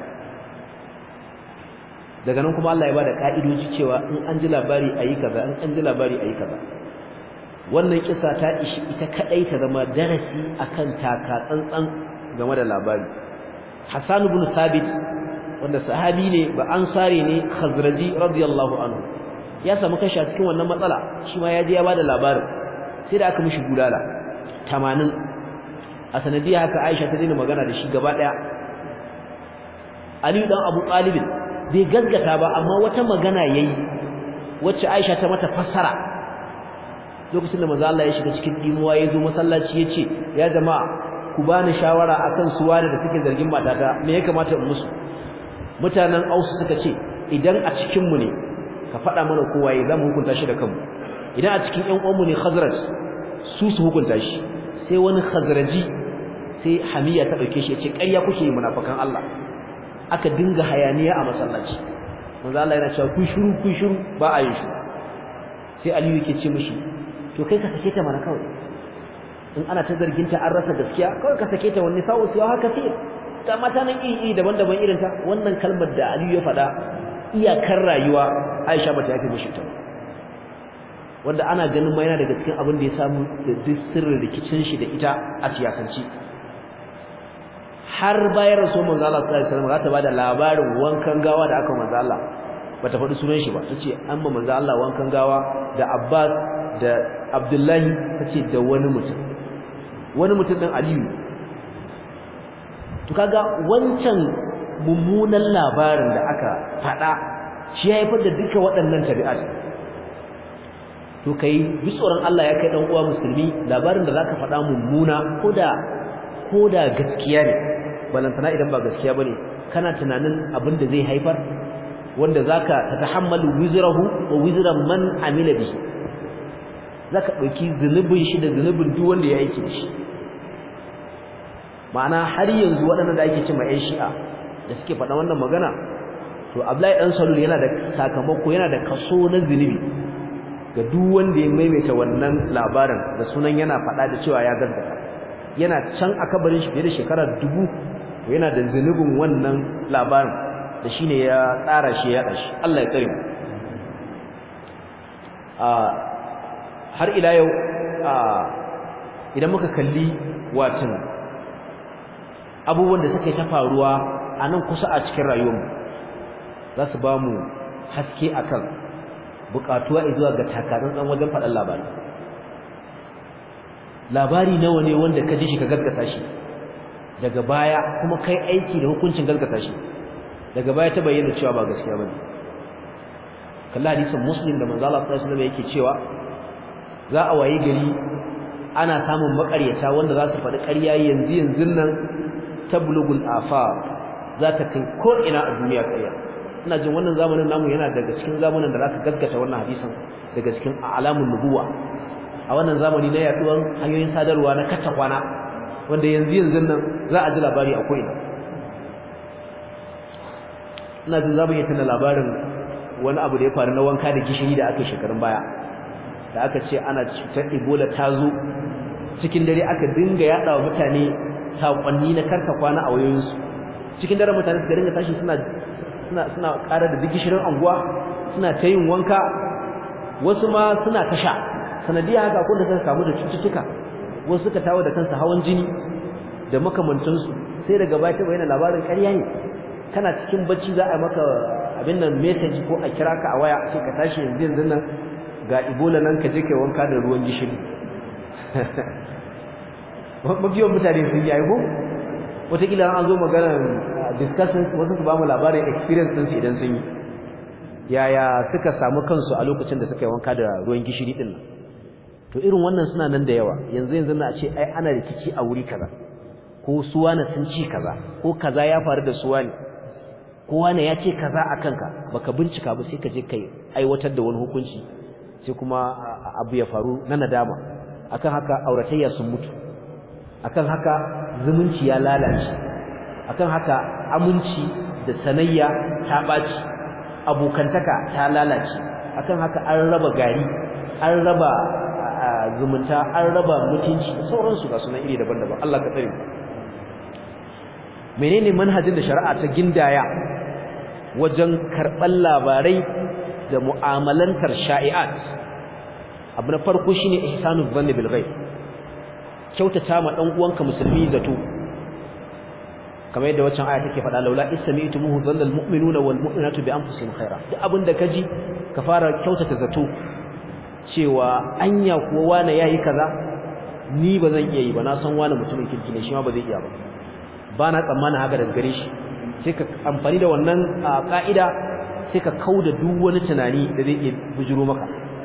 Speaker 1: daga nan kuma Allah ya bada ka'idoji cewa in an ji labari ayi kaza in an ji labari ayi kaza wannan kisa ta ishi ita kadai ta zama darasi akan taka tsantsan game da labari Hassan ibn Thabit wanda sahabi ne ba ansari ne Khazraji radiyallahu anhu ya samu kashi a cikin wannan matsala shi ma ya je ya bada labarin sai da aka mishi gudala 80 a sanadiyya haka Aisha ta daina magana da shi gaba daya Ali dan Abu Talib bai gaggata ba amma wata magana yayi wacce Aisha ta mata fassara lokacin da manzo Allah ya shiga cikin dimuwa yazo masallaci yace ya jama'a ku bani shawara akan suwa da suke zargin matata me ya kamata in musu mutanen Aus suka ce idan a cikin mu ne ka faɗa mana kowa ya zamu hukunta shi da kanmu idan a cikin ƴan uwanmu ne Khazraj su su hukunta shi sai wani Khazraji sai Hamiya ta dauke shi yace ƙarya kuke yi munafikan Allah aka dinga hayaniya a masallaci manzo Allah yana cewa ku shiru ku shiru ba a yi shiru sai Aliyu yake ce mishi to kai ka sake ta mana kawai in ana ta zargin ta an rasa gaskiya kawai ka sake ta wani sa'u siwa haka sai ta mata nan iri daban-daban irin ta wannan kalmar da Aliyu ya faɗa iyakar rayuwa Aisha bata yafe mishi ta wanda ana ganin ma yana daga cikin abin da ya samu da duk sirrin rikicin shi da ita a siyasanci har bayan rasul manzo Allah sallallahu alaihi wasallam za ta bada labarin wankan gawa da aka manzo Allah bata faɗi sunan shi ba tace amma manzo Allah wankan gawa da Abbas da Abdullahi tace da wani mutum wani mutum din Aliyu to kaga wancan mummunan labarin da aka faɗa shi ya haifar da duka waɗannan tabi'at to kai bi tsoron Allah ya kai dan uwa musulmi labarin da zaka faɗa mummuna koda koda gaskiya ne balantana idan ba gaskiya bane kana tunanin abin da zai haifar wanda zaka tatahammalu wizrahu wa wizra man amila bihi zaka dauki zunubin shi da zunubin duk wanda ya aiki da shi ma'ana har yanzu waɗannan da ake cewa ƴan shi'a da suke faɗa wannan magana to Abdullahi dan Salul yana da sakamako yana da kaso na zunubi ga duk wanda ya maimaita wannan labarin da sunan yana faɗa da cewa ya gaskata yana can a kabarin shi fiye da shekara dubu to yana da zunubin wannan labarin da shine ya tsara shi ya dashi Allah ya tsare mu har ila yau idan muka kalli watan abubuwan da suka yi ta faruwa a nan kusa a cikin rayuwarmu za su ba mu haske akan bukatuwa zuwa ga takatsantsan wajen faɗan labari labari nawa ne wanda ka ji shi ka gaskata shi daga baya kuma kai aiki da hukuncin gaskata shi daga baya ta bayyana cewa ba gaskiya bane kalla hadisin muslim da manzo Allah sallallahu alaihi wasallam yake cewa za a waye gari ana samun makaryata wanda za su faɗi ƙarya yanzu yanzu nan tablugul afaq za ta kai ko ina a duniya ƙarya ina jin wannan zamanin namu yana daga cikin zamanin da zaka gaskata wannan hadisin daga cikin alamun nubuwa a wannan zamani na yaduwar hanyoyin sadarwa na kacce kwana wanda yanzu yanzu nan za a ji labari a ko'ina ina jin zamu iya tana labarin wani abu da ya faru na wanka da gishiri da aka shekarun baya da aka ce ana cutar ebola ta zo cikin dare aka dinga yada wa mutane saƙonni na karka kwana a wayoyinsu cikin dare mutane suka dinga tashi suna suna suna ƙara da gishirin anguwa suna ta yin wanka wasu ma suna ta sha sanadiyya haka ko da suka kamu da cututtuka wasu suka tawo da kansu hawan jini da makamantansu sai daga baya ta bayyana labarin ƙarya ne kana cikin bacci za a maka abin nan message ko a kira ka a waya sai ka tashi yanzu yanzu nan ga Ebola nan ka je kai wanka da ruwan gishiri mabiyan mutane sun yi ko wataƙila an zo maganar discussion wasu su ba mu labarin experience ɗinsu idan sun yi yaya suka samu kansu a lokacin da suka yi wanka da ruwan gishiri ɗin nan to irin wannan suna nan da yawa yanzu yanzu na ce ai ana rikici a wuri kaza ko suwana sun ci kaza ko kaza ya faru da suwani ko wani ya ce kaza a kanka baka bincika ba sai ka je kai aiwatar da wani hukunci sai kuma abu ya faru na nadama akan haka auratayya sun mutu akan haka zumunci ya lalace akan haka aminci da sanayya ta baci abokantaka ta lalace akan haka an raba gari an raba zumunta an raba mutunci da sauransu ga sunan iri daban-daban Allah ka tsare menene manhajin da shari'a ta gindaya wajen karɓar labarai da mu'amalantar sha'i'at abu na farko shine ihsanu dhanni bil ghaib kyautata ma dan uwanka musulmi zato kamar yadda waccan aya take faɗa laula isma'tumuhu dhanna al mu'minuna wal mu'minatu bi anfusihim khaira duk abinda kaji ka fara kyautata zato cewa anya kuwa wani yayi kaza ni ba zan iya yi ba na san wani mutumin kirki ne shi ma ba zai iya ba ba na tsammanin haka daga gare shi sai ka amfani da wannan ka'ida sai ka kauda duk wani tunani da zai iya bujuro maka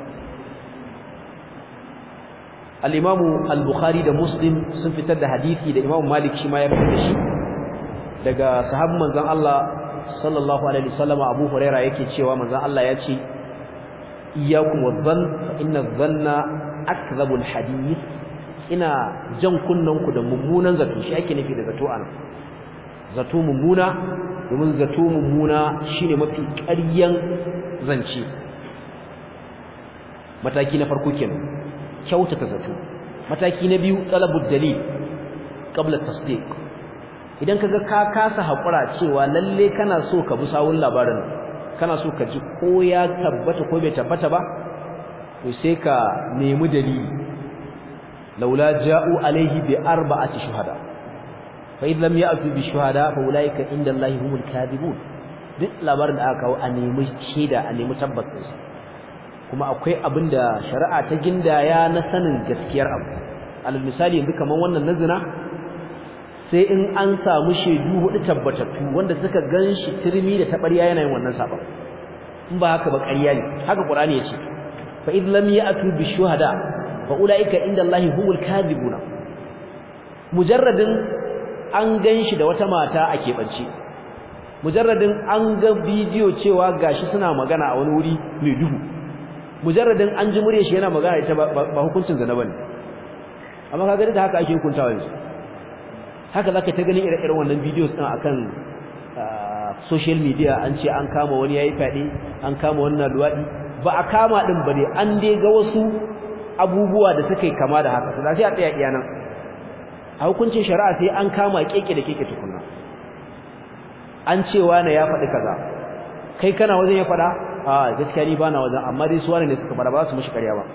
Speaker 1: al-Imam al-Bukhari da Muslim sun fitar da hadisi da Imam Malik shi ma ya fitar da shi daga sahabban manzon Allah sallallahu alaihi wasallam Abu Hurairah yake cewa manzon Allah ya ce iyyakum wadh-dhann fa inna adh-dhanna akdhabul hadith ina jan kunnanku da mummunan zato shi ake nufi da zato anan zato mummuna domin zato mummuna shine mafi ƙaryan zance mataki na farko kenan kyautata zato mataki na biyu talabud dalil qabla tasdiq idan kaga ka kasa hakura cewa lalle kana so ka bi sawun labarin kana so ka ji ko ya tabbata ko bai tabbata ba to sai ka nemi dalili laula ja'u alaihi bi arba'ati shuhada fa idh lam ya'tu bi shuhada fa ulaika inda Allahi humul kadhibun duk labarin da aka kawo a nemi shaida a nemi tabbacin sa kuma akwai abin da shari'a ta gindaya na sanin gaskiyar abu alal misali yanzu kaman wannan nazina sai in an samu shaidu hudu tabbatattu wanda suka ganshi turmi da tabarya yana yin wannan sabon in ba haka ba ƙarya ne haka qur'ani yace fa idh lam ya'tu bi shuhada fa ulaika inda Allahi humul kadhibuna mujarradin an ganshi da wata mata a keɓance mujarradin an ga bidiyo cewa gashi suna magana a wani wuri mai duhu mujarradin an ji murya shi yana magana ita ba hukuncin zina bane amma kaga da haka ake hukuntawa yanzu haka zaka ta gani ire-iren wannan videos din akan social media an ce an kama wani yayi fadi an kama wannan luwadi ba a kama din ba dai an dai ga wasu abubuwa da suka kama da haka sai a tsaya iya nan a hukuncin shari'a sai an kama keke da keke tukunna an cewa na ya faɗi kaza kai kana wajen ya faɗa a gaskiya ni bana wajen amma dai su wani ne suka faɗa ba su mishi ƙarya ba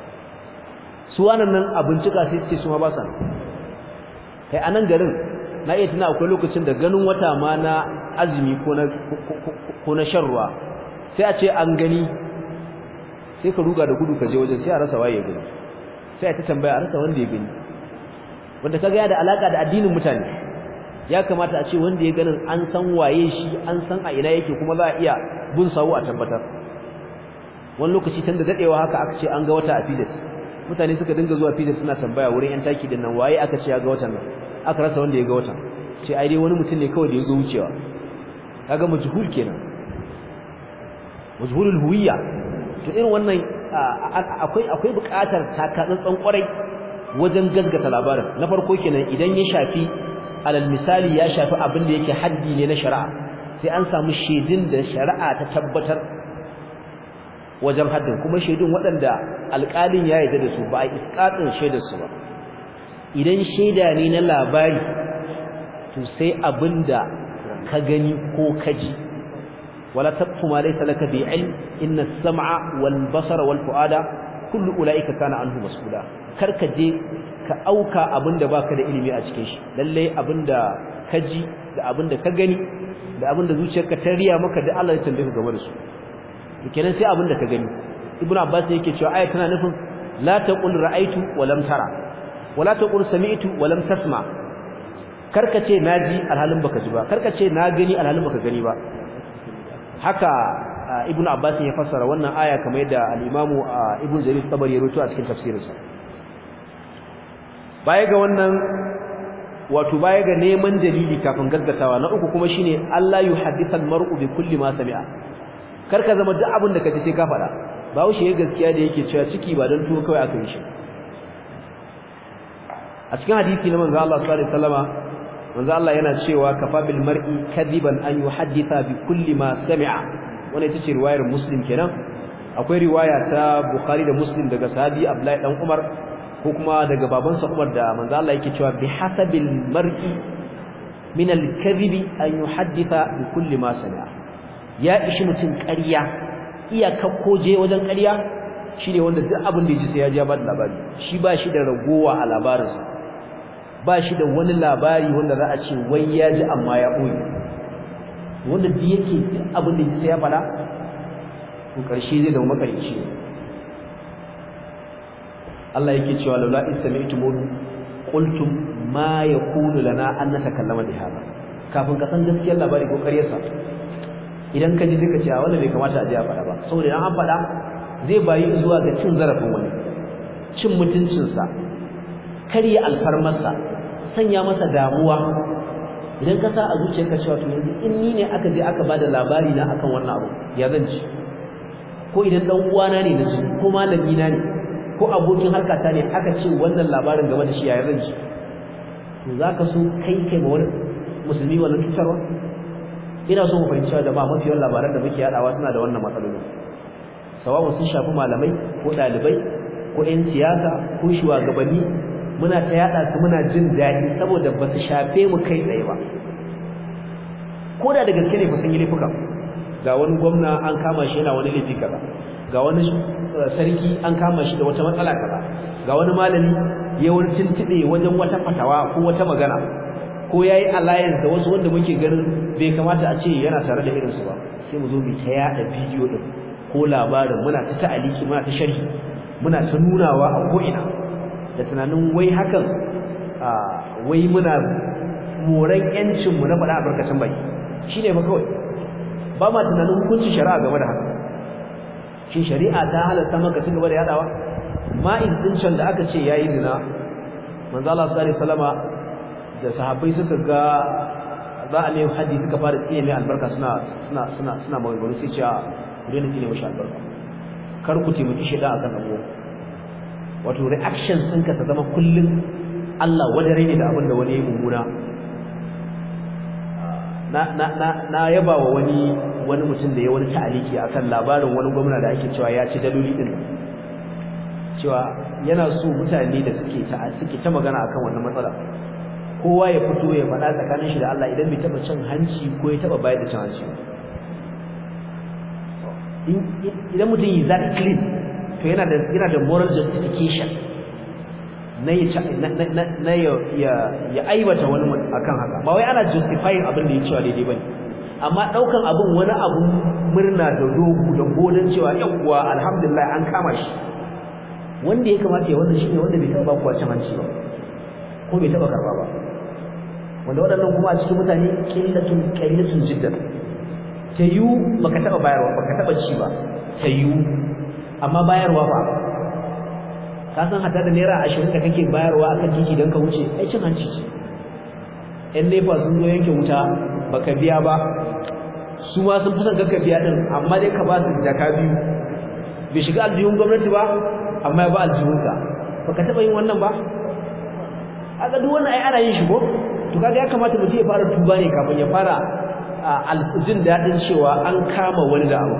Speaker 1: su wannan nan a bincika sai su ce su ma ba sa kai a nan garin na iya tuna akwai lokacin da ganin wata ma na azumi ko na ko na shan ruwa sai a ce an gani sai ka ruga da gudu ka je wajen sai a rasa waye gani sai a ta tambaya a rasa wanda ya gani wanda kaga ya da alaka da addinin mutane ya kamata a ce wanda ya ganin an san waye shi an san a ina yake kuma za a iya bin sawu a tabbatar wani lokaci tun da dadewa haka aka ce an ga wata a filis mutane suka dinga zuwa filis suna tambaya wurin yan taki din nan waye aka ce ya ga watan nan aka rasa wanda ya ga watan ce ai dai wani mutum ne kawai da ya zo wucewa kaga majhul kenan majhulul huwiyya to irin wannan akwai akwai buƙatar takatsantsan kwarai wajen gaskata labarin na farko kenan idan ya shafi alal misali ya shafi abin da yake haddi ne na shari'a sai an samu shedin da shari'a ta tabbatar wajen haddin kuma shedin waɗanda alƙalin ya yarda da su ba a iskatin shaidar su ba idan shaida ne na labari to sai abinda ka gani ko ka ji wala taqfu ma laysa laka bi ilm inna as-sam'a wal basara wal fu'ada kullu ulaika kana anhu mas'ula karka je ka auka abinda baka da ilimi a cikin shi lalle abinda ka ji da abinda ka gani da abinda zuciyarka ta riya maka da Allah ya tambaye ka game da su kenan sai abinda ka gani ibnu abbas yake cewa aya tana nufin la taqul ra'aytu wa lam tara wa la taqul sami'tu wa lam tasma karka ce naji alhalin baka ji ba karka ce na gani alhalin baka gani ba haka ibnu abbas ya fassara wannan aya kamar yadda al-imamu ibnu jarir tabari ya rubuta a cikin tafsirinsa baya ga wannan wato baya ga neman dalili kafin gaggatawa na uku kuma shine Allah yuhaddithal mar'u bi kulli ma sami'a karka zama duk abin da kace sai ka faɗa bawo shi gaskiya da yake cewa ciki ba dan tuwo kawai aka yi shi a cikin hadisi na manzo Allah sallallahu alaihi wasallama manzo Allah yana cewa kafa bil mar'i kadiban an yuhadditha bi kulli ma sami'a wannan ita ce riwayar muslim kenan akwai riwaya ta bukhari da muslim daga sahabi abdullahi dan umar ko kuma daga babansa umar da manzo Allah yake cewa bi hasabil mar'i min al-kadhibi an yuhadditha bi kulli ma sami'a ya ishi mutum ƙarya iyaka koje wajen ƙarya shine wanda duk abin da yaji sai ya ji ba labari shi ba shi da ragowa a labarinsa ba shi da wani labari wanda za a ce wai ya ji amma ya ɓoye wanda duk yake duk abin da yaji sai ya faɗa to ƙarshe zai zama makarici Allah yake cewa laula in sami'tum qultum ma yakunu lana an natakallama bi hada kafin ka san gaskiyar labari ko ƙaryarsa idan ka ji duka cewa wannan bai kamata a ji a faɗa ba saboda idan an faɗa zai bayi zuwa ga cin zarafin wani cin mutuncinsa karya alfarmarsa sanya masa damuwa idan ka sa a zuciyarka cewa to yanzu in ni ne aka je aka bada labari na akan wannan abu ya zan ci ko idan dan uwana ne na ji ko malami na ne ko abokin harkata ne aka ce wannan labarin game da shi ya zan ci to zaka so kai kai ma wani musulmi wannan cutarwa ina so mu fahimci cewa jama'a mafi yawan labaran da muke yadawa suna da wannan matsalolin sawawa sun shafi malamai ko dalibai ko ƴan siyasa ko shugabanni muna ta yada su muna jin daɗi saboda ba su shafe mu kai tsaye ba ko da da gaske ne fa sun yi laifuka ga wani gwamna an kama shi yana wani laifi kaza ga wani sarki an kama shi da wata matsala kaza ga wani malami ya wani tuntube wajen wata fatawa ko wata magana ko yayi alliance da wasu wanda muke ganin bai kamata a ce yana tare da irinsu ba sai mu zo mu ta yada bidiyo din ko labarin muna ta ta'aliki muna ta sharhi muna ta nunawa a ko'ina da tunanin wai hakan wai muna moran yancin mu na faɗa a barkacin baki shine ba kawai ba ma tunanin hukuncin shari'a game da haka shin shari'a ta halatta maka ci gaba da yadawa ma'in din da aka ce yayi zina manzo Allah sallallahu alaihi wasallama da sahabbai suka ga za a nemi hadisi suka fara tsiye mai albarka suna suna suna suna maganganu sai cewa ku daina tsine mashi albarka kar ku taimaki shaidan akan dan uwan wato reaction ɗinka ta zama kullum Allah wadare ne da abin da wani ya mummuna na na na na yaba wa wani wani mutum da ya wani ta'aliki akan labarin wani gwamna da ake cewa ya ci daloli din cewa yana so mutane da suke ta suke ta magana akan wannan matsala kowa ya fito ya faɗa tsakanin shi da Allah idan bai taba cin hanci ko ya taba bayar da cin hanci idan mutum yi that clean to yana da yana da moral justification na ya na ya ya aibata wani akan haka ba wai ana justifying abin da ya cewa daidai bane amma daukan abin wani abu murna da dogu da godan cewa yawwa alhamdulillah an kama shi wanda ya kamata ya wannan shine wanda bai taba kuwa cin hanci ba ko bai taba karba ba wanda waɗannan kuma a cikin mutane qillatun qalilatun jiddan tayu baka taba bayarwa baka taba ci ba tayu amma bayarwa ba ka san hatta da naira 20 da kake bayarwa akan titi dan ka wuce ai cin hanci ce ɗan nefa sun zo yanke wuta baka biya ba su ma sun fi son ka biya din amma dai ka ba su jaka biyu bai shiga aljihun gwamnati ba amma ya ba aljihunka baka taba yin wannan ba aka duk wannan ai ana yin shi ko to kaga ya kamata mutum ya fara tuba ne kafin ya fara jin daɗin cewa an kama wani da abu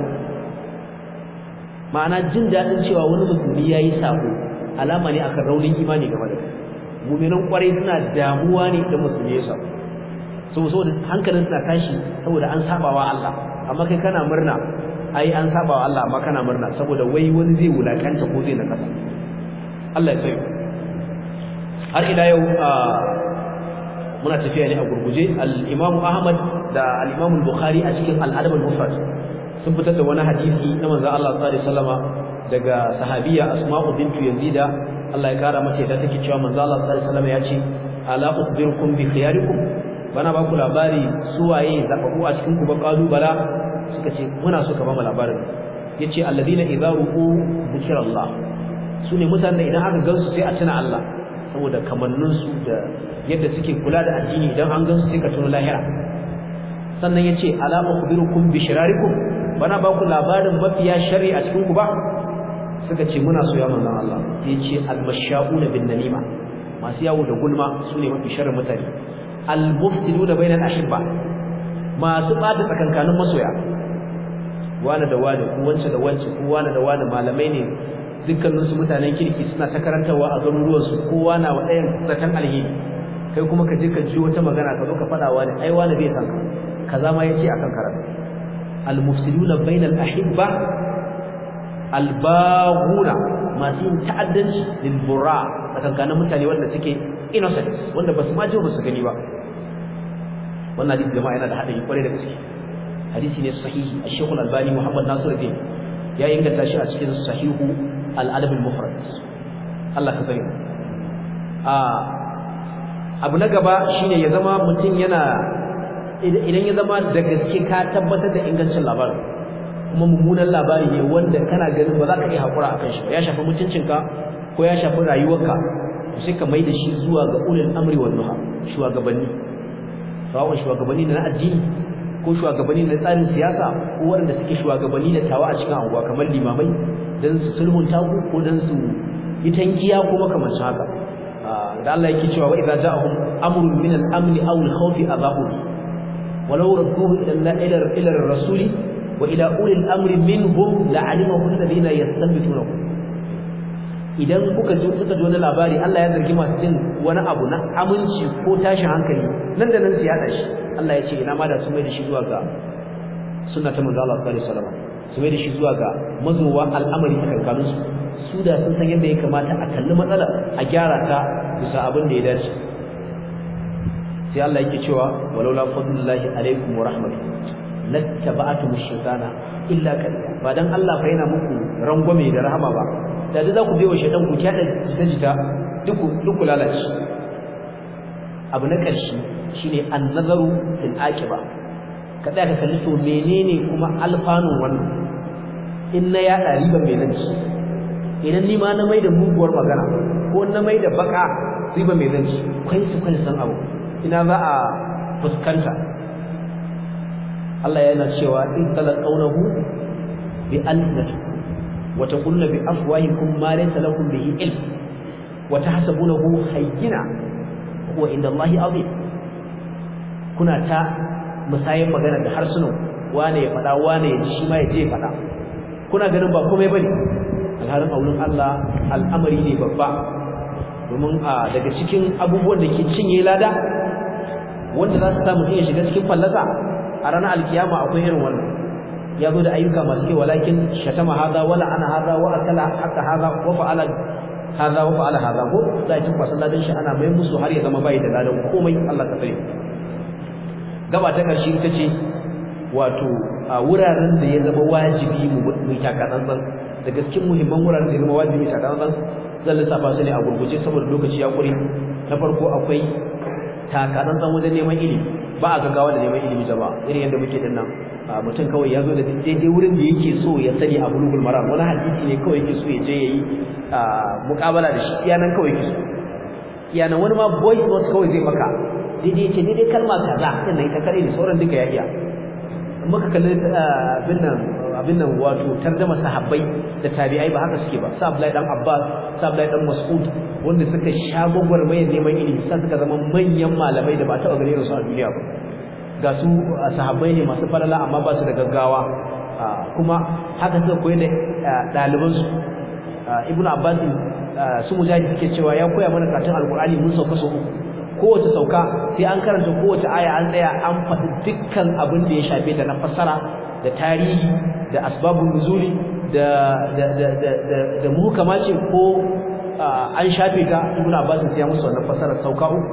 Speaker 1: ma'ana jin daɗin cewa wani musulmi ya yi sako alama ne akan raunin imani game da kai muminan kwarai suna damuwa ne idan musulmi ya sako saboda hankalin suna tashi saboda an sabawa Allah amma kai kana murna ai an sabawa Allah amma kana murna saboda wai wani zai wulakanta ko zai nakasa Allah ya tsaye har ila yau muna tafiya ne a gurguje al-Imam Ahmad da al-Imam Bukhari a cikin al-Adab al-Mufrad sun fitar da wani hadisi na manzon Allah sallallahu alaihi wasallama daga sahabiya Asma'u bintu Yazida Allah ya kara mata yadda take cewa manzon Allah sallallahu alaihi wasallama ya ce ala ukhbirukum bi khiyarikum bana ba ku labari suwaye zababu a cikin ku ba qalu bala suka ce muna so ka ba mu labarin yace alladina idza ru'u dhikra Allah sune mutanen idan aka gansu sai a tuna Allah saboda kamannin su da yadda suke kula da addini idan an gansu sai ka tuna lahira sannan yace ala ukhbirukum bi shirarikum bana ba ku labarin mafiya sharri a cikin ku ba suka ce muna so ya manzon Allah sai yace al-masha'una bin namima masu yawo da gulma sune mafi sharrin mutane al-mufsiduna bainal ahibba masu bata tsakankanin masoya wani da wani ko wance da wance ko wani da wani malamai ne dukkanin su mutanen kirki suna ta karantawa a garuruwan su kowa na wa ɗayan zaton alheri kai kuma ka je ka ji wata magana ka zo ka faɗa wani ai wani bai san ka kaza ma yace akan karatu al-mufsiduna bainal ahibba al-baghuna masu yin ta'addanci lil burra tsakankanin mutane wanda suke innocent wanda basu ma ji ba su gani ba wannan hadisi jama'a yana da hadari kwarai da gaske hadisi ne sahihi al-Sheikh al-Albani Muhammad Nasiruddin ya inganta shi a cikin sahihu al-Adab al-Mufrad Allah ka bari a abu na gaba shine ya zama mutum yana idan ya zama da gaske ka tabbatar da ingancin labarin kuma mummunan labari ne wanda kana ganin ba za ka iya hakura akan shi ya shafi mutuncinka ko ya shafi rayuwarka sai ka mai da shi zuwa ga ulul amri wan nuha shugabanni sawa'un shugabanni na addini ko shugabanni na tsarin siyasa ko waɗanda suke shugabanni da tawa a cikin anguwa kamar limamai dan su sulhunta ku ko dan su yi tankiya ko makamancin haka da Allah yake cewa wa idza ja'ahum amrun min al-amn aw al-khawf adhahu walau radduhu ila ila ila ar-rasuli wa ila uli al-amri minhum la'alimahu alladhina yastanbitunahu idan kuka ji suka ji wani labari Allah ya zargi masu jin wani abu na aminci ko tashin hankali nan da nan su yada shi Allah ya ce ina ma da su mai da shi zuwa ga sunna ta manzo Allah sallallahu alaihi wasallam su mai da shi zuwa ga mazowa al'amari a kankanun su su da sun san yadda ya kamata a kalli matsala a gyara ta bisa abin da ya dace sai Allah yake cewa walaula fadlullahi alaikum wa rahmatuhu lattaba'tum ash-shaytana illa qalila ba dan Allah fa yana muku rangwame da rahama ba da za ku biyo shaytan ku kyada jita duk duk lalace abu na ƙarshe shine an-nazaru fil aqiba ka tsaya ka kalli to menene kuma alfanun wannan in na ya riba mai zanci idan ni ma na mai da muguwar magana ko na mai da baka riba mai zanci kai su kai san abu ina za a fuskanta Allah yana cewa in talaqawnahu bi alsinati wa taquluna bi afwahikum ma laysa lakum bihi ilm wa tahsabunahu hayyina huwa inda Allah azim kuna ta musayin magana da harsunan wane ya fada wane ya ji shi ma ya je fada kuna ganin ba komai bane alharin aulun Allah al'amari ne babba domin a daga cikin abubuwan da ke cinye lada wanda za su samu iya shiga cikin fallasa a ranar alkiyama akwai irin wannan ya zo da ayyuka masu kyau walakin shatama hada wala ana hada wa akala haka hada wa fa'ala hada wa fa'ala hada ko za a tuba salladan shi ana mai musu har ya zama bai da ladan komai Allah ka tsare gaba ta karshe ita ce wato a wuraren da ya zama wajibi mu mu takatsantsan daga cikin muhimman wuraren da ya zama wajibi takatsantsan zan lissafa su ne a gurguje saboda lokaci ya kure na farko akwai takatsantsan wajen neman ilimi ba a gaggawa da neman ilimi jama'a irin yadda muke din nan mutum kawai ya zo da daidai wurin da yake so ya sani a bulugul maram wani hadisi ne kawai yake so ya je yayi muƙabala da shi iyanan kawai yake so iyanan wani ma voice note kawai zai maka daidai ce daidai kalma kaza din nan ita kare ne sauran duka ya iya muka kalli abin nan abin nan wato tarjama sahabbai da tabi'ai ba haka suke ba sa Abdullahi dan Abbas sa Abdullahi dan Mas'ud wanda suka sha gwagwarmayar neman ilimi sai suka zama manyan malamai da ba taɓa gare su a duniya ba ga su sahabbai ne masu falala amma ba su da gaggawa kuma haka suka koyi da ɗalibansu ibnu abbas su mujahid suke cewa ya koya mana karatun alqur'ani mun sauka so uku kowace sauka sai an karanta kowace aya an tsaya an faɗi dukkan abin da ya shafe ta na fassara da tarihi da asbabun nuzuli da da da da da muhkama ce ko an shafe ta ibnu abbas sai ya musu wannan fassara sauka uku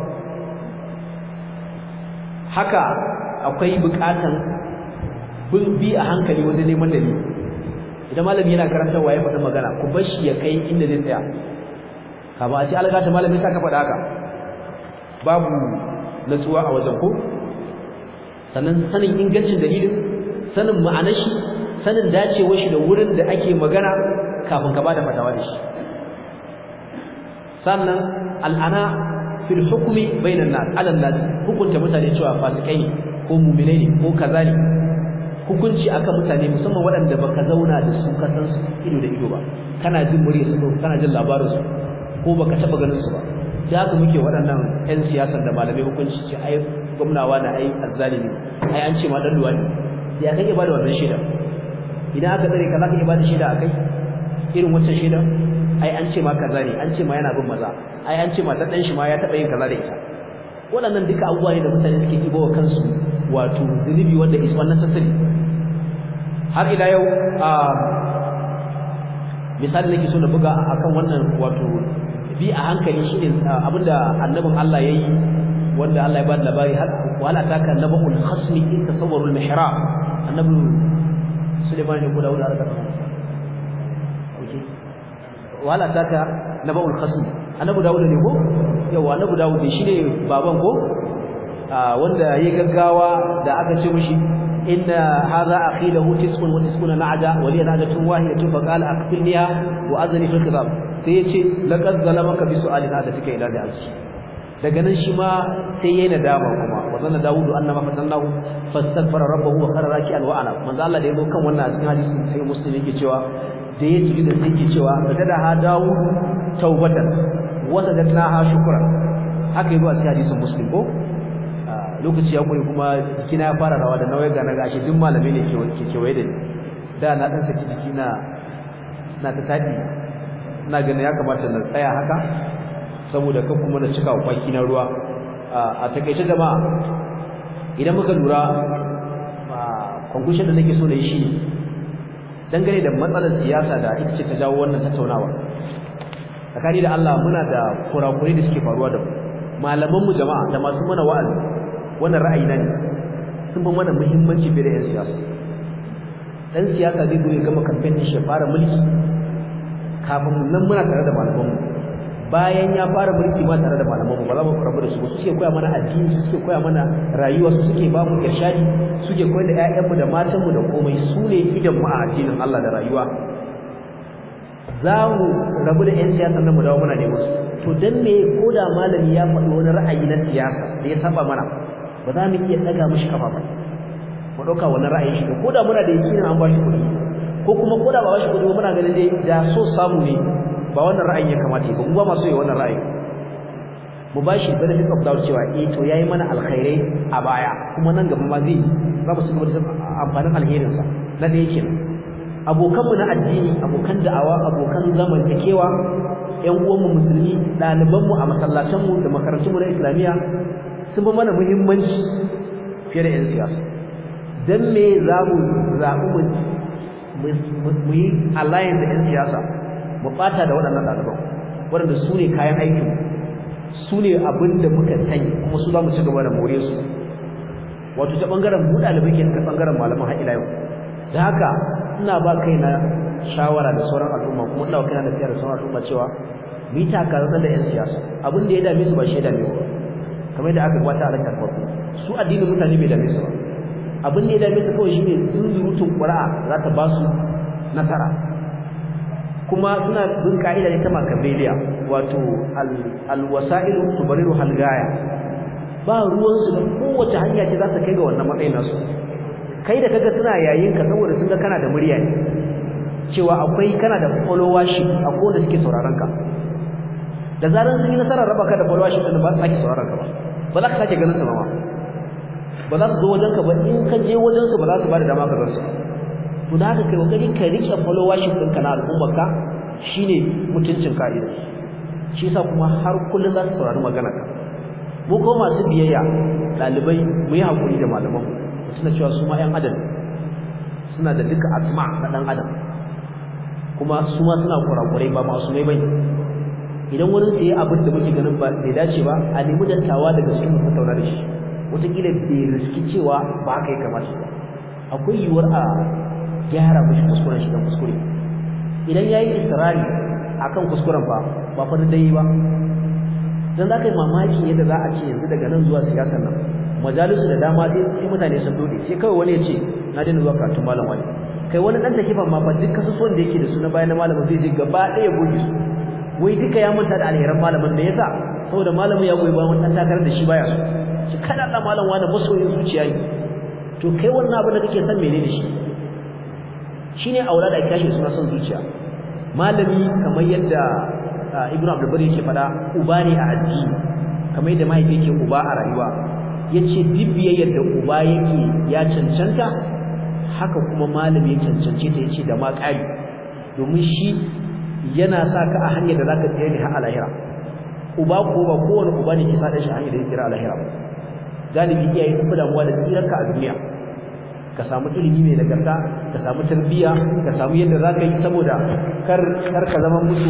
Speaker 1: haka akwai bukatan bin bi a hankali wajen neman dalili idan malami yana karantarwa ya faɗi magana ku bar shi ya kai inda zai tsaya kama a ce algata malami sa ka faɗa haka babu natsuwa a wajen ko sannan sanin ingancin dalilin sanin ma'anar shi sanin dacewar shi da wurin da ake magana kafin ka bada fatawa da shi sannan al'ana fil hukmi bainan nas ala nas hukunta mutane cewa fasikai ne ko mu'minai ne ko kaza ne hukunci akan mutane musamman waɗanda baka zauna da su ka san su ido da ido ba kana jin murya su kana jin labarin su ko baka taba ganin su ba da haka muke waɗannan ƴan siyasar da malamai hukunci ce ai gwamnawa na ai azzalimi ai an ce ma dan luwadi ya kake ba da wannan shaida idan aka tsare ka zaka iya ba da shaida akai irin wancan shaida ai an ce ma kaza ne an ce ma yana bin maza ai an ce ma ta dan shi ma ya taba yin kaza da ita waɗannan duka abubuwa ne da mutane suke ibo wa kansu wato zunubi wanda is wannan sassari har ila yau a misali nake so na buga akan wannan wato bi a hankali shine abinda annabin Allah yayi wanda Allah ya ba da labari har wala taka nabul khasmi in tasawwarul mihrab annabi Sulaiman ne ko Dawud da aka okay wala taka nabul khasmi annabi Dawud ne ko yawa annabi Dawud ne shine baban ko wanda yayi gaggawa da aka ce mishi inna hadha akhi lahu tis'un wa tis'una na'ja wa li na'jatun wahidatun fa qala aqtilniha wa azni fil kitab sai yace laqad zalamaka bi su'ali na'jatika ila da'ashi daga nan shi ma sai yayi nadama kuma wa zanna dawudu annama fatannahu fastaghfara rabbahu wa khara raki'an wa ana manzo Allah da yazo kan wannan a cikin hadisi sai muslim yake cewa da ya ji da sai yake cewa sajada ha dawud tawbatan wa sajadnaha shukran haka yazo a cikin hadisin muslim ko lokaci ya kure kuma kina ya fara rawa da nawai ga na gashi duk malamai ne ke ke kewaye da ni da na dan saki jiki na na ta tadi ina ganin ya kamata na tsaya haka saboda kan kuma na cika kwaki na ruwa a takeice jama'a idan muka lura conclusion da nake so na yi shi dangane da matsalar siyasa da ita ce ta jawo wannan tattaunawa tsakani da Allah muna da kurakurai da suke faruwa da mu malaman mu jama'a da masu mana wa'azi wannan ra'ayi na ne sun fi mana muhimmanci fiye da 'yan siyasa ɗan siyasa zai zo ya gama kamfen shi ya fara mulki kafin nan muna tare da malamanmu bayan ya fara mulki ma tare da malamanmu ba za mu rabu da su su suke koya mana addini su suke koya mana rayuwa su suke ba mu irshadi suke koyar da 'ya'yanmu da matanmu da komai su ne idan mu a addinin Allah da rayuwa za mu rabu da 'yan siyasa nan mu dawo muna neman su to dan me ko da malami ya faɗi wani ra'ayi na siyasa da ya saba mana ba za mu iya daga mishi kafa ba mu dauka wannan ra'ayin shi ko da muna da yakinin an ba shi kuɗi ko kuma koda ba bashi kudi muna ganin dai da so samu ne ba wannan ra'ayin ya kamata ba mu ba masu yi wannan ra'ayi mu bashi benefit of doubt cewa eh to yayi mana alkhairai a baya kuma nan gaba ma zai za mu cigaba da amfanin alherin sa na da yake abokan mu na addini abokan da'awa abokan zamantakewa ƴan uwan mu musulmi ɗaliban mu a masallatan mu da makarantun mu na islamiya sun ba mana muhimmanci fiye da ƴan siyasa dan me za mu zaɓi mu mu yi alliance da ƴan siyasa mu ɓata da waɗannan ɗaliban waɗanda su ne kayan aikin su ne abin da muka sani kuma su za mu ci gaba da more su wato ta ɓangaren mu ɗalibai ke ta ɓangaren malaman har ila yau da haka ina ba kaina shawara da sauran al'umma kuma ina ba kaina nasiha da sauran al'umma cewa mu yi takarar da 'yan siyasa abin da ya dame su ba shi ya dame ba kamar yadda aka gwata a lakar farko su addinin mutane bai dame su ba abin da ya dame su kawai shi ne zunzurutun ƙura'a za ta ba su nasara kuma suna bin ka'ida ne ta makabeliya wato alwasa'ilu tubariru halgaya ba ruwansu da kowace hanya ce za ta kai ga wannan matsayin nasu kai da kaga suna yayin ka saboda sun ga kana da murya ne cewa akwai kana da followership a kowanne suke sauraron ka da zaran sun yi nasarar raba ka da followership din ba su sake sauraron ka ba ba za ka sake ganin su ba ma ba za su zo wajen ka ba in ka je wajen su ba za su ba da dama ka gansu to da haka kai kokari ka rike followership ɗinka na al'ummar ka shine mutuncin ka'ida shi yasa kuma har kullun za su saurari magana ka mu ko masu biyayya dalibai mu yi hakuri da malaman suna cewa su ma 'yan adam suna da duka asma na dan adam kuma su ma suna kurakurai ba masu mai bane idan wani sai abin da muke ganin ba bai dace ba a nemi dattawa daga cikin mu tattauna da shi wataƙila bai riski cewa ba haka ya kamata ba akwai yiwuwar a gyara mishi kuskuren shi dan kuskure idan yayi israri akan kuskuren fa ba fa dai ba dan zaka yi mamaki yadda za a ce yanzu daga nan zuwa siyasar nan majalisu da dama sai sai mutane sun dode sai kawai wani ya ce na daina zuwa karatun malam wani kai wani dan takifan ma fa duk kasusuwan da yake da su na bayan malamin zai je gaba ɗaya goge su wai duka ya manta da alheran malamin da yasa saboda malamin ya goyi bayan wani dan takarar da shi baya so shi kada Allah malam wani masoyin zuciya ne to kai wannan abin da kake son menene shi shine aula da kashi suna son zuciya malami kamar yadda ibnu abdul bari yake fada uba ne a addini kamar yadda mahaifi yake uba a rayuwa yace bibiyayyar da uba yake ya cancanta haka kuma malami ya cancance ta yace da ma ƙari domin shi yana sa ka a hanyar da zaka tsaya ne har alahira uba ko ba kowane uba ne ke sa da shi hanyar da yake alahira galibi iyaye sun fi damuwa da tsirarka a duniya ka samu ilimi mai nagarta ka samu tarbiyya ka samu yadda za ka yi saboda kar kar ka zama musu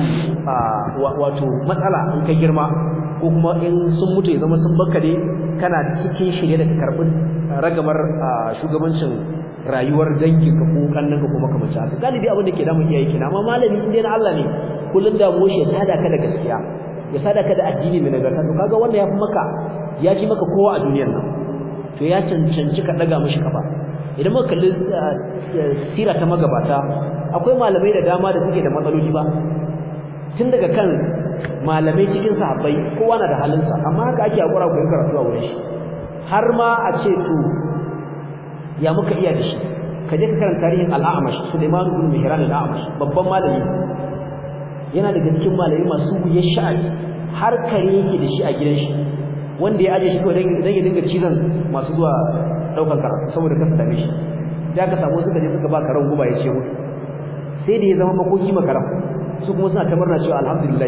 Speaker 1: wato matsala in ka girma ko kuma in sun mutu ya zama sun baka ne kana cikin shirye da ka karɓi ragamar shugabancin rayuwar dangi ka ko kannan ka kuma kamar haka galibi abin da ke damun iyaye kina amma malami in dai na Allah ne kullun da mu shi ya sada ka da gaskiya ya sada ka da addini mai nagarta to kaga wanda ya fi maka ya fi maka kowa a duniyar nan to ya cancanci ka daga mishi kafa idan muka kalli sira ta magabata akwai malamai da dama da suke da matsaloli ba tun daga kan malamai cikin sahabbai kowa na da halinsa amma haka ake hakura ku karatu a wurin shi har ma a ce to ya muka iya da shi ka je ka karanta tarihin al-A'mash Sulaiman ibn Mihran al-A'mash babban malami yana daga cikin malamai masu wuya sha'ani har kare yake da shi a gidan shi wanda ya aje shi kawai dan ya dinga cizon masu zuwa daukan karatu saboda kasa dame shi sai aka samu suka je suka ba karan guba ya ce mutu sai da ya zama makoki makaram su kuma suna ta murna cewa alhamdulillah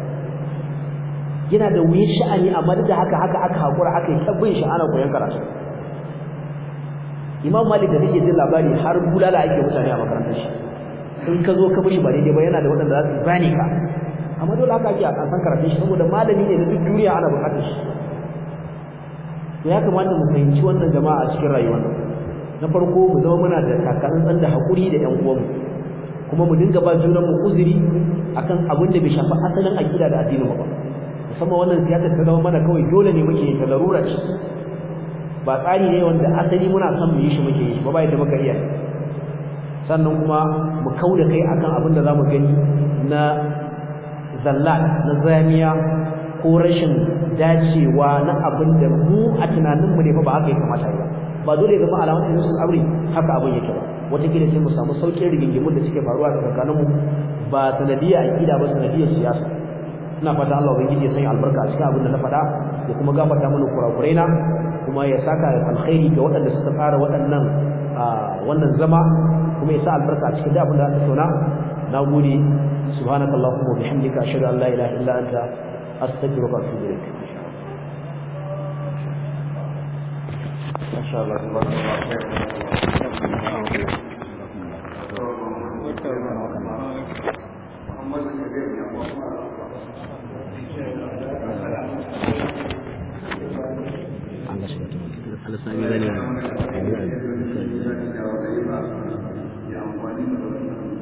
Speaker 1: yana da wuyin sha'ani amma duk da haka haka aka hakura aka yi tabbin shi ana koyon karatu imam malik da nake jin labari har bulala ake mutane a makarantar shi in ka zo ka mishi ba daidai ba yana da waɗanda za su zane ka amma dole haka ake a san karatun shi saboda malami ne na duk duniya ana buƙatar shi to ya kamata mu fahimci wannan jama'a a cikin rayuwar nan na farko mu zama muna da takatsantsan da haƙuri da ƴan uwanmu kuma mu dinga ba junan mu uzuri akan abin da bai shafi asalin aqida da addinin ba musamman wannan siyasar ta zama mana kawai dole ne muke yin ta larura ce ba tsari ne wanda asali muna son mu yi shi muke yi shi ba ba yadda muka iya sannan kuma mu kauda kai akan abin da zamu gani na zallat na zamiya ko rashin dacewa na abin da mu a tunaninmu ne fa ba haka ya kamata ba ba dole ya zama alamar musul aure haka abin yake ba wataƙila sai mu samu sauƙin rigingimun da suke faruwa da tsakaninmu ba sanadiyar aƙida ba sanadiyar siyasa ina fata Allah ubangiji ya sanya albarka a cikin abin da na faɗa ya kuma gafarta mana kurakurai na kuma ya saka alkhairi ga waɗanda suka tsara waɗannan wannan zama kuma ya sa albarka a cikin abin da aka tattauna na gode subhanakallahumma wa bihamdika ashhadu an la ilaha illa anta astaghfiruka wa atubu ilaik
Speaker 2: ما شاء الله تبارك
Speaker 1: Allah